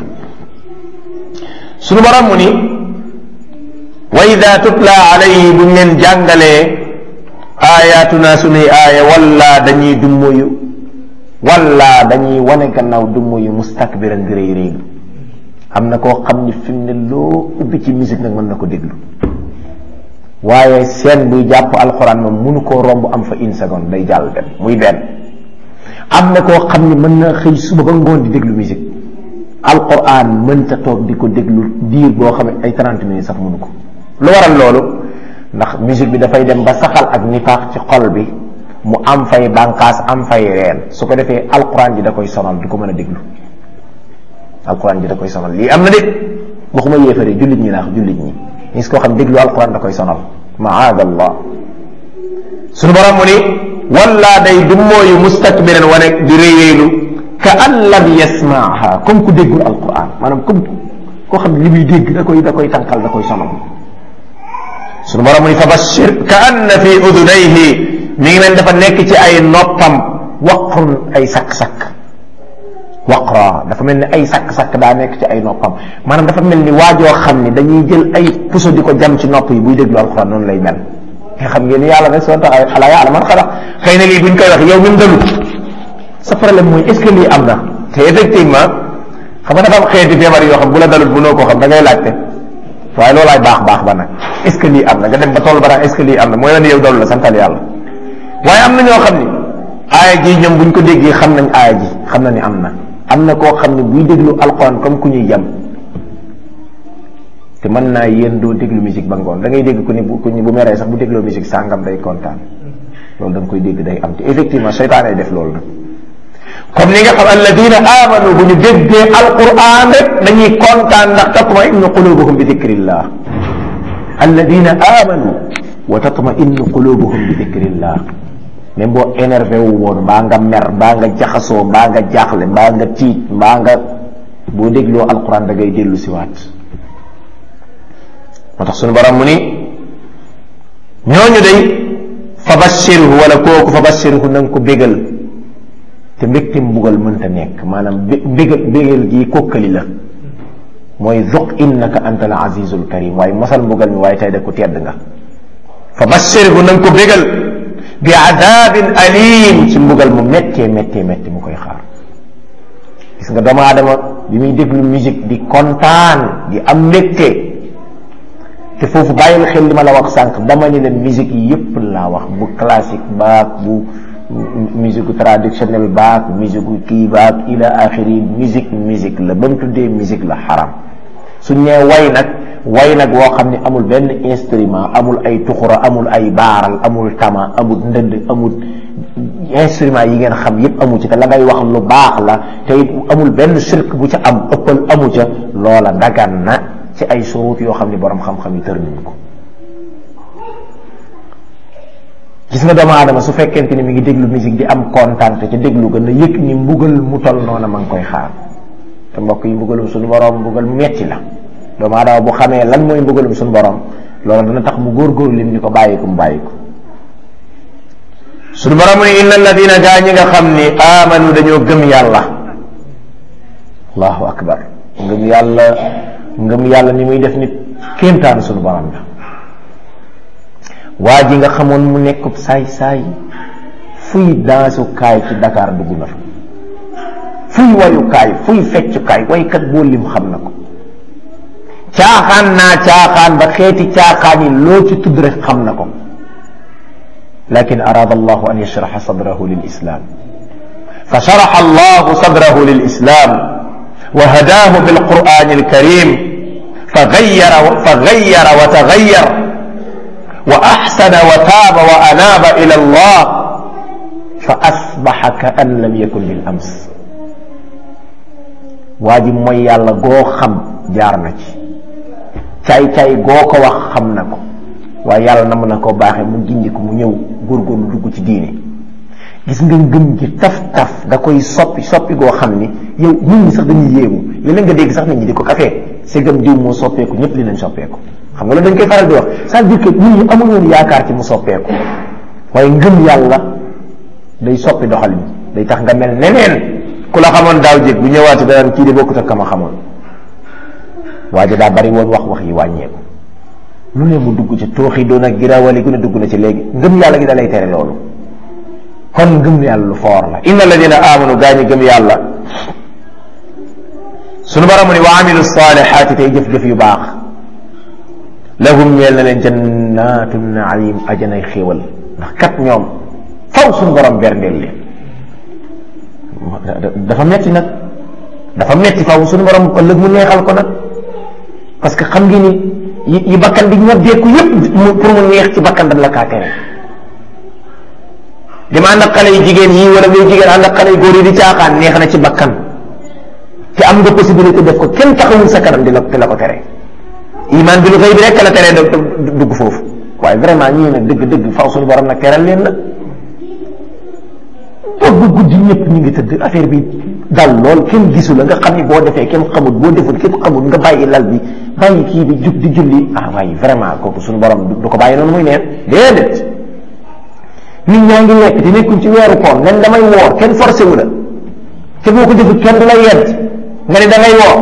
suñu borom mu ni wa ida tutla alayhi buñ leen jàngalee ayatuna sunuy aaya walla dañuy dummuyu walla dañuy wane gannaaw dummuyu mustakbiran di réy réy am na koo xam ni fi mu ne loo ubbi ci musique nag mën na ko déglu waaye seen buy jàpp alxuraan moom mënu koo romb am fa une seconde day jàll dem muy benn am na koo xam ni mën na xëy suba ba ngoon di déglu musique alxuraan mënta toog di ko déglu diir boo xam ne ay 30 minutes sax mënu ko lu waral loolu ndax musique bi dafay dem ba saxal ak nifaax ci xol bi mu am fay bànqaas am fay reen su ko defee alxuraan ji da koy sonal du ko mën a déglu alquran ji da koy sonal lii am na de waxuma yéefare jullit ñi laax jullit ñi gis koo xam déglu alquran da koy sonal maadallah suñu borom mu ni wala day dummooyu mustakbiran wane di réyéelu ka an lam yasmaaha comme ku déggul alquran maanaam comme koo xam li muy dégg da koy da koy tànkal da koy sonal suñu borom mu ni fa bashir ka anna fi udunayhi mi ngi mel dafa nekk ci ay noppam waqrun ay sakk-sakk waqra dafa mel ni ay sakk-sakk daa nekk ci ay noppam maanaam dafa mel ni waajoo xam ni dañuy jël ay puso di ko jam ci nopp yi buy déglu alxuraan noonu lay mel nga xam ngeen yàlla nag soo tax xalaa yàlla man xalaat xëy na lii buñ koy wax yow mi mu dalut sa problème mooy est ce que lii am na te effectivement xam nga dafa am xeeti feebar yoo xam bu la dalut bu noo koo xam da ngay laajte waaye loolaay baax baax ba nag est ce que lii am na nga dem ba toll ba nag est ce que lii am na mooy la ne yow dalu la santal yàlla waaye am na ñoo xam ni aaya ji ñoom buñ ko déggee xam nañ aaya ji xam na ni am na am na koo xam ne buy déglu alquran comme ku ñuy jam te mën naa yéen doo déglu musique ba ngoon da ngay dégg ku ni bu ku ni bu meree sax bu dégloo musique sàngam day kontaan loolu da nga koy dégg day am te effectivement seytaan ay def loolu nag comme ni nga xam alladina amanu bu ñu déggee alquran rek dañuy kontaan ndax tatma innu qulubuhum bi dikrillah alladina amanu wa tatma innu qulubuhum bi dikrillah même boo énervé wu woon mbaa nga mer mbaa nga jaxasoo mbaa nga jaaxle mbaa nga tiit mbaa nga boo dégloo alquran da ngay dellu siwaat moo tax suñu borom mu ni ñooñu day fa bashirhu wala kooku fa bashirhu na nga ko bégal te mbégte mbugal mënta nekk maanaam bégal bégal gii kokkali la mooy zuq innaka anta al azizul karim waaye mosal mbugal mi waaye tey da ko tedd nga fa bashirhu na nga ko bégal bi adabin alim ci mbugal mu méttee méttee métti mu koy xaar gis nga doomu aadama bi muy déglu musique di kontaan di am mbégte te foofu bàyyil xel li ma la wax sànq dama ni leen musique yi yépp laa wax bu classique baak bu musique traditionnelle baak musique kii baak ila axiri musique musique la ba mu tuddee musique la xaram suñ nee way nag way nag woo xam ne amul benn instrument amul ay tuxura amul ay baaral amul tama amul ndënd amul instrument yi ngeen xam yépp amu ci te la ngay wax lu baax la te it amul benn shirk bu ca am ëppal amu ca loola dagan na ci ay surut yoo xam ne borom xam-xam yi tër nañ ko gis nga doomu aadama su fekkente ni mi ngi déglu musique di am kontaan te ca déglu gën a yëg ni mbugal mu tol noona ma ngi koy xaar te mbokk yi mbugalum suñu borom mbugal mu metti la doomu aadama bu xamee lan mooy mbugalum suñu borom loolu dana tax mu góorgóorlu lim ni ko bàyyi ko mu bàyyi ko suñu borom mu ne inna alladina gaa ñi nga xam ni amanu dañoo gëm yàlla allahu akbar ngëm yàlla ngëm yàlla ni muy def nit kéemtaan suñu borom la waa ji nga xamoon mu nekkub saay-saay fuy daasukaay ci Dakar dugg na fa fuy wayukaay fuy feccukaay waykat boo lim xam na ko caaxaan naa caaxaan ba xeeti caaxaan yi loo ci tudd rek xam na ko lakin araada allahu an yashraxa sadrahu lil islam fa sharaxa allahu sadrahu lil islam wa hadaahu bil qur'ani al karim fa gayyara fa gayyara wa tagayyar wa axsana wa taaba wa anaaba ila allah fa asbaxa ka an lam yakun bil ams waa ji mooy yàlla goo xam jaar na ci caay-caay goo ko wax xam na ko waaye yàlla na mën na koo baaxee mu gindi ko mu ñëw góorgóorlu dugg ci diine gis nga ngëm gi taf-taf da koy soppi soppi goo xam ni yow nit ñi sax dañuy yéemu léeg-léeg nga dégg sax nit ñi di ko kafee segam diw moo soppeeku ñëpp dinañ soppeeku xam nga loolu dañ koy faral di wax c'est-à-dire que nit ñi amul woon yaakaar ci mu soppeeku waaye ngëm yàlla day soppi doxal bi day tax nga mel neneen ku la xamoon daaw jéeg bu ñëwaatee daan kii de bokkut ak kama xamoon waa ji daa bari woon wax wax yi wàññeeku lu ne mu dugg ci tooxi doon ak girawali gu ne dugg na ci léegi ngëm yàlla gi da lay tere loolu kon ngëm yàlla lu foor la inna alladina amanu gaa ñi gëm yàlla sunu baramu ni wa amilu salihaati tey jëf-jëf yu baax lahum ñeel na leen jannatu naim ajanay xéewal ndax kat ñoom faw sunu borom berndeel leen dafa metti nag dafa metti faw sunu borom ëllëg mu neexal ko nag parce que xam ngeen ni yi bakkan bi ñoddeeku yépp pour mu neex ci bakkan dañ la kaa tere dama ànd ak xale yu jigéen yi wala ngay jigéen ànd ak xale yu góor yi di caaxaan neex na ci bakkan te am nga possibilité def ko kenn taxawul sa kanam di la di la ko tere iman bi lu xëy bi rek la teree dugg foofu waaye vraiment ñii nag dëgg-dëgg faw suñu borom nag teral leen nag toog ba guddi ñëpp ñu ngi tëdd affaire bi dal lool kenn gisu la nga xam ni boo defee kenn xamul boo deful kenn xamul nga bàyyi lal bi bàyyi kii bi jug di julli ah waaye vraiment kooku suñu borom du ko bàyyi noonu muy neen déedéet nit ñaa ngi lekk te nekkuñ ci weeru koon nen damay woor kenn forcé wu la te boo ko defut kenn du la yedd nga ne da ngay woor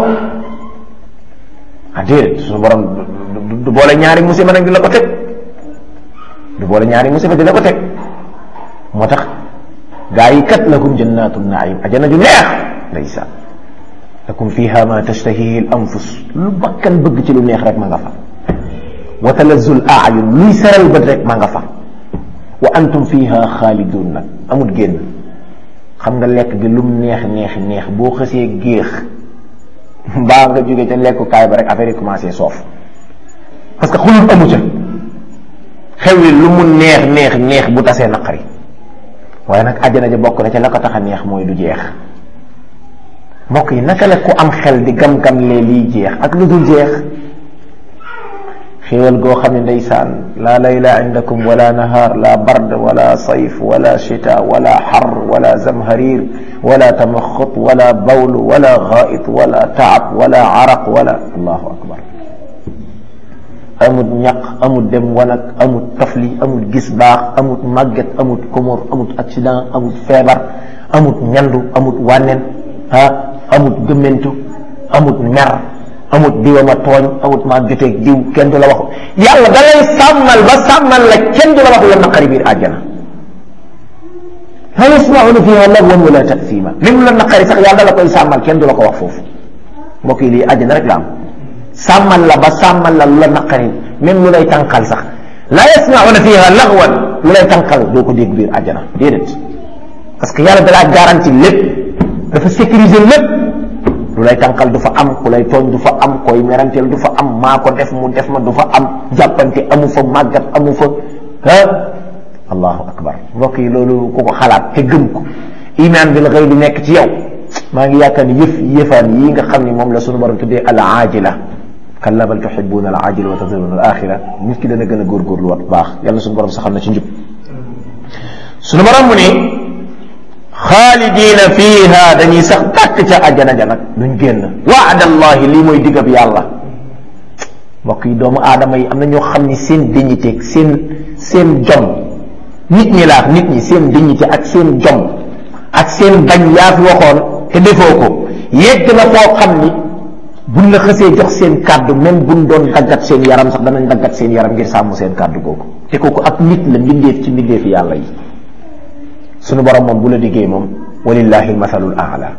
ah déedéet suñu borom du boole ñaari musiba nag di la ko teg du boole ñaari musiba di la ko teg moo tax gaa yi kat lakum jannatu naim ajana ju neex ndeysaan lakum fiha ma tashtahihi al anfus lu bakkan bëgg ci lu neex rek ma nga fa wa talazzul aayun luy seral bët rek ma nga fa wa antum fiha xaalidun nag amul génn xam nga lekk gi lum neex neex neex boo xësee géex mbaa nga jóge ca lekkukaay ba rek affaire yi commencé soof parce que xulul amu ca xew yi lu mu neex neex neex bu tasee naqari waaye nag àjjana ja bokk na ca la ko tax a neex mooy du jeex mbokk yi naka la ku am xel di gam-gam lee liy jeex ak lu dul jeex xéewal goo xam ne ndeysaan laa layla indakum wala nahaar la bard wala sayf wala chita wala xar wala zamharir wala tamaxut wala bawl wala xaait wala taab wala araq wala allahu akbar amut ñaq amut dem wanag amut tafli amut gis baax amut màgget amut komor amut accident amut feebar amut ñandu amut wànneen ah amut gëmmentu amut mer amut diwa ma tooñ amut maa joteeg diw kenn du la wax yàlla da lay sàmmal ba sàmmal la kenn du la wax la naqari biir àjjana la yasmauna fiha lagwan wala tasima même la naqari sax yàlla la koy sàmmal kenn du la ko wax foofu mbokk yi lii àjjana rek la am sàmmal la ba sàmmal la lu la naqari même lu lay tànqal sax la yasmauna fiha lagwan lu lay tànqal doo ko dégg biir àjjana déedéet parce que yàlla da laa garanti lépp dafa sécuriser lépp lu lay tànqal du fa am ku lay tooñ du fa am koy meranteel du fa am maa ko def mu def ma du fa am jàppante amu fa màggat amu fa ah allahu akbar mbokk yi loolu ku ko xalaat te gëm ko iman bil ghayb bi nekk ci yow maa ngi yaakaar ni yëf yëfaan yii nga xam ni moom la sunu borom tuddee al aajila kalla bal tuhibbuna al aajila wa tadruna al axira nit ki dana gën a góorgóorlu wat baax yàlla sunu borom saxal na ci njub sunu borom mu ni xaalidina fiha dañuy sax tàkk ca àjjana ja nag duñ génn waadallahi lii mooy diggab yàlla mbokk yi doomu aadama yi am na ñoo xam ni seen dignité seen seen jom nit ñi laax nit ñi seen dignité ak seen jom ak seen bañ yaa fi waxoon te defoo ko yegg na foo xam ni buñ la xësee jox seen kàddu même buñ doon daggat seen yaram sax danañ daggat seen yaram ngir sàmm seen kàddu googu te kooku ak nit la mbindeef ci mbindeefi yàlla yi sunu borom moom bu la diggee moom walillahi almathalul aala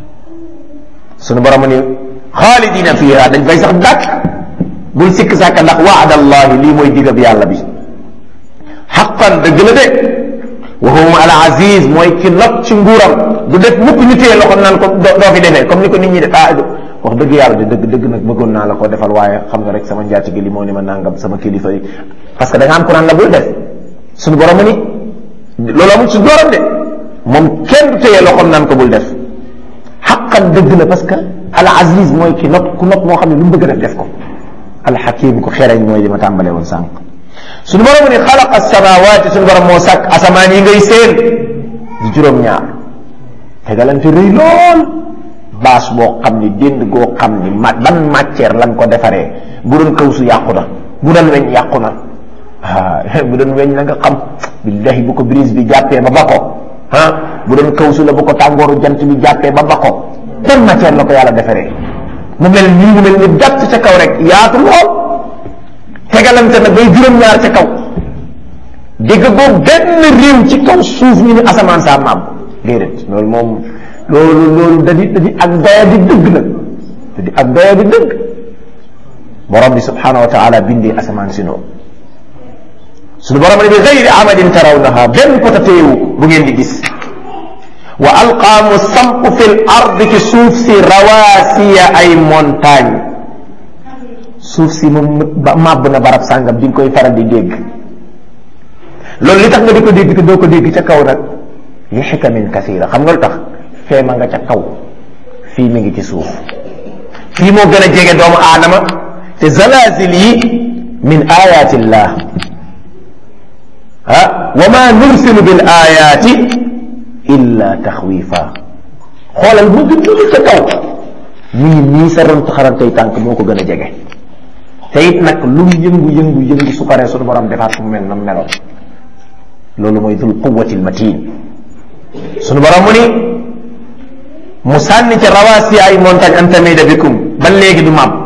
sunu borom mu ni xaalidina fiha dañ fay sax dàkk bul sikk sàkka ndax waadallahi lii mooy digab yàlla bi xaqan dëgg la de wa huwa al aziz mooy ki not ci nguuram du def mukk ñu téye loxo naan ko doo fi defee comme ni ko nit ñi def ah wax dëgg yàlla de dëgg dëgg nag bëggoon naa la ko defal waaye xam nga rek sama njaati gi li moo ni ma nangam sama kilifa yi parce que da nga am ku naan la bul def sunu borom mu ni loolu amul ci dooram de moom kenn du téye loxoom naan ko bul def xaqan dëgg la parce que al aziz mooy ki not ku not moo xam ne lu mu bëgg a def def ko al hakim ko xereñ mooy li ma tàmbalee woon sànq suñu borom mu ni xalaqa samawaati suñu borom moo sàkk asamaan yi ngay seen di juróom-ñaar tegalante rëy lool baas boo xam ni dénd goo xam ni ma ban matière lan ko defaree bu doon kaw su yàqu na bu doon weñ yàqu na ah bu doon weñ la nga xam billahi bu ko brise bi jàppee ba ba ko ah bu doon kaw su la bu ko tàngooru jant bi jàppee ba ba ko ban matière la ko yàlla defaree mu mel nii mu mel ni jàpp ca kaw rek yaatu lool tegalante na bay juróom-ñaar ca kaw dégg boobu benn réew ci kaw suuf ñu ni asamaan saa maam déedéet loolu moom loolu loolu da di da di ak doya di dëgg nag da di ak doya di dëgg borom bi subhanahu wa taala bindee asamaan si noonu suñu borom ne bi gayri amadin tarawnaha benn pota téewu bu ngeen di gis wa alqaa mu samp fil ard ci suuf si rawaasiya ay montagne suuf si moom ba màbb na barab sàngam di nga koy faral di dégg loolu li tax nga di ko dégg te doo ko dégg ca kaw nag li xikamin kasira xam nga lu tax fee ma nga ca kaw fii mi ngi ci suuf fii moo gën a jege doomu aadama te zalazil yi min ayatillah ah wa ma nursilu bil ayati illa taxwifa xoolal mu ngi nii ca kaw mi ngi nii sa ron xarantay tànk moo ko gën a jege te it nag lu mu yëngu yëngu yëngu su paree suñu borom defaat mu mel na meloon loolu mooy dul quwati lmatin suñu borom mu ni mu sànni ca rawaasi ay montagne an tamida bikum ba léegi du maam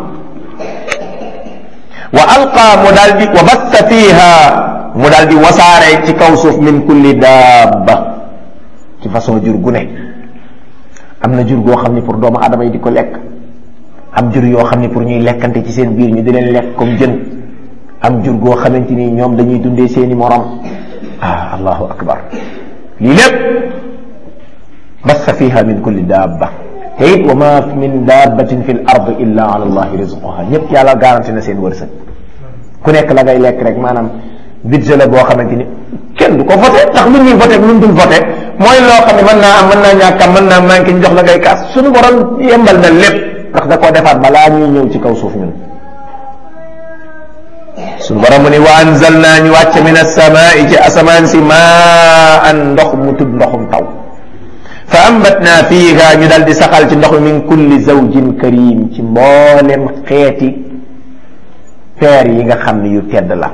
wa alqa mu daal di wa basta fiha mu daal di wasaare ci kaw suuf min kulli daabba ci façon jur gu ne am na jur goo xam ne pour doomu aadama yi di ko lekk am jur yoo xam ne pour ñuy lekkante ci seen biir ñu di leen lekk comme jën am jur goo xamante ni ñoom dañuy dundee seeni morom ah allahu akbar lii lépp bassa fiha min kulli daabba te it wa ma min dabbatin fi l ard illa ala allahi rizquha ñëpp yàlla garanti na seen wërsëg ku nekk la ngay lekk rek maanaam budget la boo xamante ni kenn du ko voté ndax lu ñuy voté lu dul voté mooy loo xam ne mën naa am mën naa ñàkk am mën naa manqué ñu jox la ngay kaas suñu borom yembal na lépp ndax da koo defaat balaa ñuy ñëw ci kaw suuf ñun suñu borom mu ni wa anzalna ñu wàcc min asamaai ci asamaan si maan ndox mu tudd ndoxum taw fa ambatna fiiha ñu dal di saxal ci ndox mi min kulli zawjin karim ci mboolem xeeti peer yi nga xam ne yu tedd la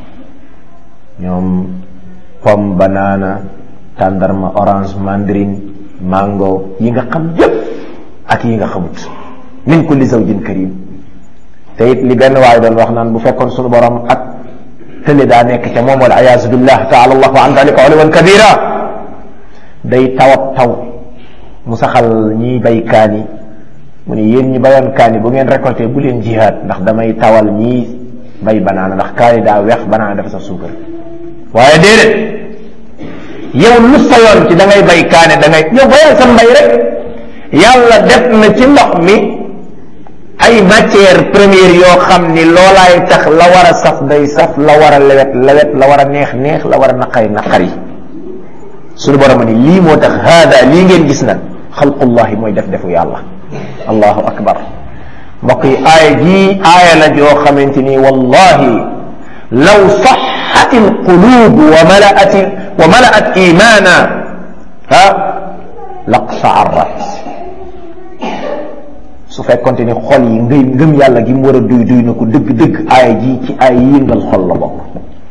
ñoom pomme banana tàndarma orange mandarine mango yi nga xam yépp ak yi nga xamut min kulli zawjin karim te it li benn waaye doon wax naan bu fekkoon sunu borom ak tële daa nekk ca moom wal ayaasu billah taala allahu an dalika uluwan kabira day tawat taw mu saxal ñiy bay kaani mu ne yéen ñi bayoon kaani bu ngeen récolté bu leen jihaad ndax damay tawal ñii bay banaana ndax kaani daa weex banaana dafa saf suukar waaye déedéet yow lu sayoon ci da ngay bay kaane da ngay yow bayal sa mbay rek yàlla def na ci ndox mi ay matière première yoo xam ni loolaay tax la war a saf day saf la war a lewet lewet la war a neex neex la war a naqari naqari suñu borom ni lii moo tax haada lii ngeen gis nag xalqullahi mooy def defu yàlla allahu akbar mbokk yi aaya jii aaya la joo xamante ni wallahi law saxat alqulub wa malaat wa malaat imana ha laqsaarat su fekkonte ni xol yi ngëy ngëm yàlla gi mu war a duy duy na ko dëgg-dëgg aaya ji ci aaya yi yëngal xol la bokk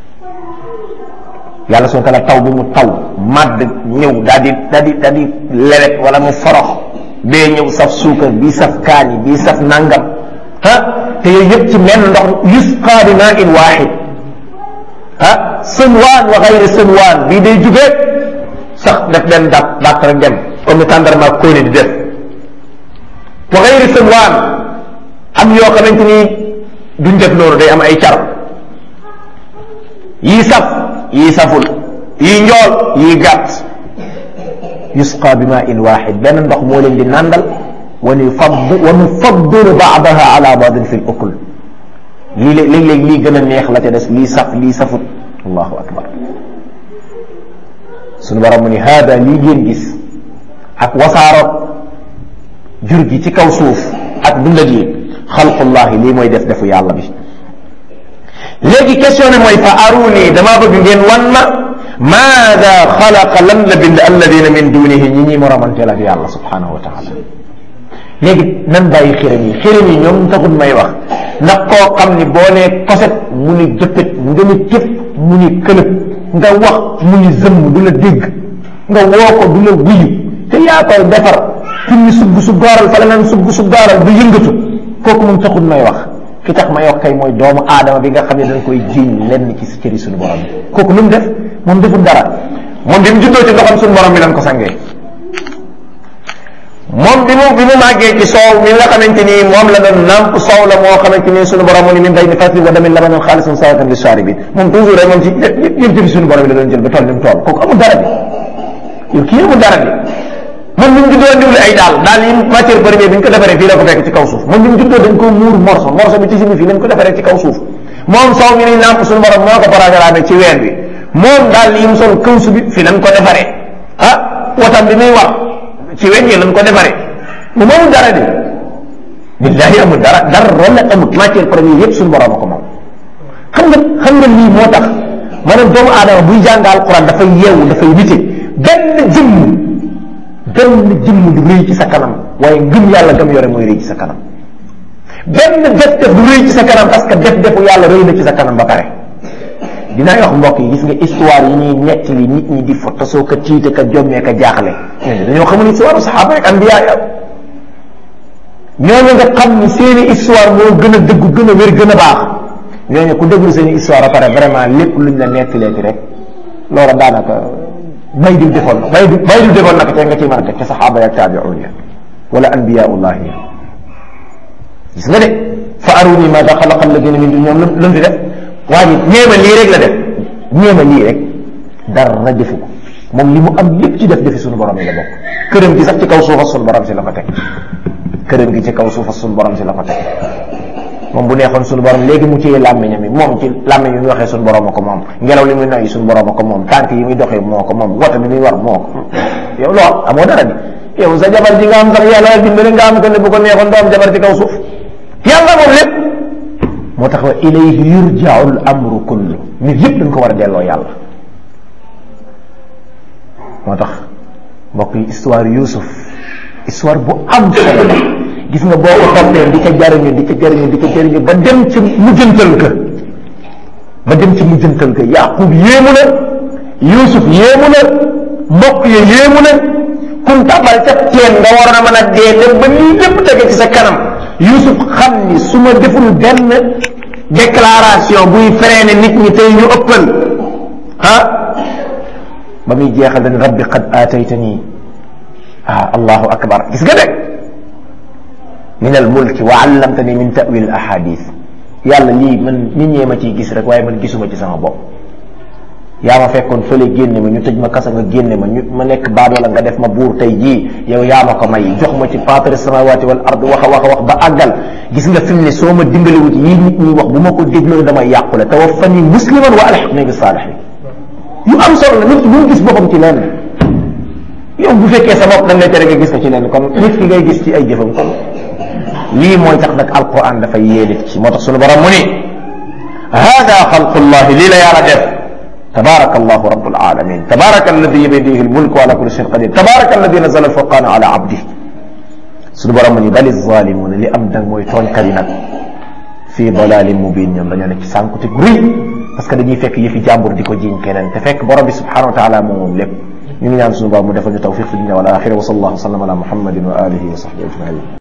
yàlla soo tala taw bi mu taw màdd ñëw daal di daal di daal di lewet wala mu forox bee ñëw saf suukar bii saf kaani bii saf nangam ah te yooyu yëpp ci menn ndox yusqa bi maa in waaxid ah sënwaan wa xayri sënwaan bii day jugee sax def benn dàpp dàpp rek dem comme ni tàndarma kóoni di def wa xayri sënwaan am yoo xamante ni duñ def noonu day am ay car yii saf yii saful yii njool yii gàtt yusqa bi maa in waaxid benn ndox moo leen di nàndal wa nufadd wa nufaddilu baadaha ala baadin fi l ukul lii léeg-léeg lii gën a neex la ca des lii saf lii safut allahu akbar sunu borom mu ni haada lii ngeen gis ak wasaaro jur gi ci kaw suuf ak dundal yi xalqullahi lii mooy def defu yàlla bi léegi question ne mooy fa aruni damaa bëgg ngeen wan ma maada xalaqa lan la bind alladina min dunihi ñi ñuy moromanteel ak yàlla subhanahu wa taala léegi nan bàyyi xiram yi xiram yi ñoom taxul may wax ndax koo xam ni boo nee koset mu ni jëppit nga ni cëpp mu ni këlëb nga wax mu ni zëmm du la dégg nga woo ko du la wuyu te yaa koy defar fi ni sugg su gaaral fa la naan sugg su gaaral du yëngatu kooku moom taxul may wax ki tax ma yokk kay mooy doomu aadama bi nga xam ne dañ koy jiiñ lenn ci cëri suñu borom bi kooku lu mu def moom deful dara moom bi mu juddoo ci ndoxam suñu borom bi lañ ko sangee moom bi mu bi mu màggee ci soow mi nga xamante ni moom la doon namp soow la moo xamante ni suñu borom mu ni min bayni faslin wa damin labanan xaalisan saatan li shaaribin moom toujours rek moom ci yëpp jëfi suñu borom bi la doon jël ba toll ni mu toll kooku amul dara bi yow kii amul dara bi moom bi mu juddoo ndiwli ay daal daal yi matière première bi ñu ko defaree fii la ko fekk ci kaw suuf moom bi mu juddoo dañ ko muur morso morso bi ci simi fii lañ ko defaree ci kaw suuf moom soow mi ni namp suñu borom moo ko programme ci weer bi moom daal yi mu sol kawsu bi fii lañ ko defaree ah watam bi muy wax ci weñ yi lañ ko defaree mu moomul dara de billahi amul dara dara la amul matière première yëpp suñu borom a ko moom xam nga xam nga lii moo tax maanaam doomu aadama buy jàng alquran dafay yeewu dafay nite benn jëmm benn jëmm du rëy ci sa kanam waaye ngëm yàlla gëm yore mooy rëy ci sa kanam benn def def du rëy ci sa kanam parce que def defu yàlla rëy na ci sa kanam ba pare dinaa wax mbokk yi gis nga histoire yi ñuy nettali nit ñi di fotasoo ka tiite ka jommee ka jaaxle ñooñu dañoo xamul histoire saxaaba rek anbiya ya ñooñu nga xam ni seeni histoire moo gën a dëggu gën a wér gën a baax ñooñu ku déglu seeni histoire a pare vraiment lépp luñ la nettaleeti rek loola daanaka bay diw defoon na bay diw bay diw defoon naka te nga ciy mën a teg ca saxaaba ya taabiun ya wala anbiyaullahi ya gis nga de fa aruni maada xalaqa alladina min dun ñoom lu mu fi def waa ji ñeema lii rek la def ñeema lii rek dara defu ko moom li mu am lépp ci def defi suñu borom yi la bokk këram gi sax ci kaw suufa suñu borom si la ko teg këram gi ci kaw suufa suñu borom si la ko teg moom bu neexoon suñu borom léegi mu téye làmmiñam yi moom ci làmmiñ yi muy waxee suñu borom a ko moom ngelaw li muy noyyi suñu borom a ko moom tànk yi muy doxee moo ko moom woto bi muy war moo ko yow lool amoo dara di yow sa jabar ji nga am sax yàlla dimbali nga am ko ne bu ko neexoon doo am jabar ci kaw suuf yàlla moom lépp moo tax wa ilayhi yurja'u al amru kullu nit yëpp dañ ko war a delloo yàlla moo tax mbokk yi histoire Yuusuf histoire bu am solo la gis nga boo ko toppee di ko jariñu di ko jariñu di ko jariñu ba dem ci mujjantal ka ba dem ci mujjantal ka yaqub yéemu na yusuf yéemu na mbokk ya yéemu na kun tabal ca teen nga war a mën a dee dem ba lii lépp tege ci sa kanam yusuf xam ni su ma deful benn déclaration buy freiné nit ñi tey ñu ëppal ah ba muy jeexal dañ rabbi qad aataytani ah allahu akbar gis nga de min al mulki wa allamtani min tawil al ahadith yàlla lii man nit ñee ma ciy gis rek waaye man gisuma ci sama bopp yaa ma fekkoon fële génne ma ñu tëj ma kasa nga génne ma ñu ma nekk baadoola nga def ma buur tey jii yow yaa ma ko may jox ma ci faatari samawati wal ard wax a wax a wax ba àggal gis nga fi mu ne soo ma dimbaliwut yii nit ñi wax bu ma ko dégloo damay yàqule tawaffani musliman wa alhiqni bi saalihin yu am solo la nit ki bu mu gis boppam ci lenn yow bu fekkee sa bopp dañ lay tere nga gis ko ci lenn kon nit ki ngay gis ci ay jëfam kon lii mooy tax nag alquran dafay yee nit ci moo tax sunu borom mu ni hada xalqullahi lii la yàlla def tabaraka allahu rabbul alamin tabaraka alladi biyadihi almulku ala kulli shayin qadir tabaraka alladi nazala alfurqana ala abdi sunu borom mu ni bali zalimuna li am dang mooy tooñkat yi nag fii dalalin mubin ñoom dañoo nekk ci sànkute gu rëy parce que dañuy fekk yëfi jàmbur di ko jiñ keneen te fekk borom bi subhanahu wa taala moom moom lépp ñu ngi ñaan sunu borom mu defal ñu tawfiq fi dunya wal axira wa sallallahu wa sallam ala muhammadin wa alihi wa sahbihi ajmain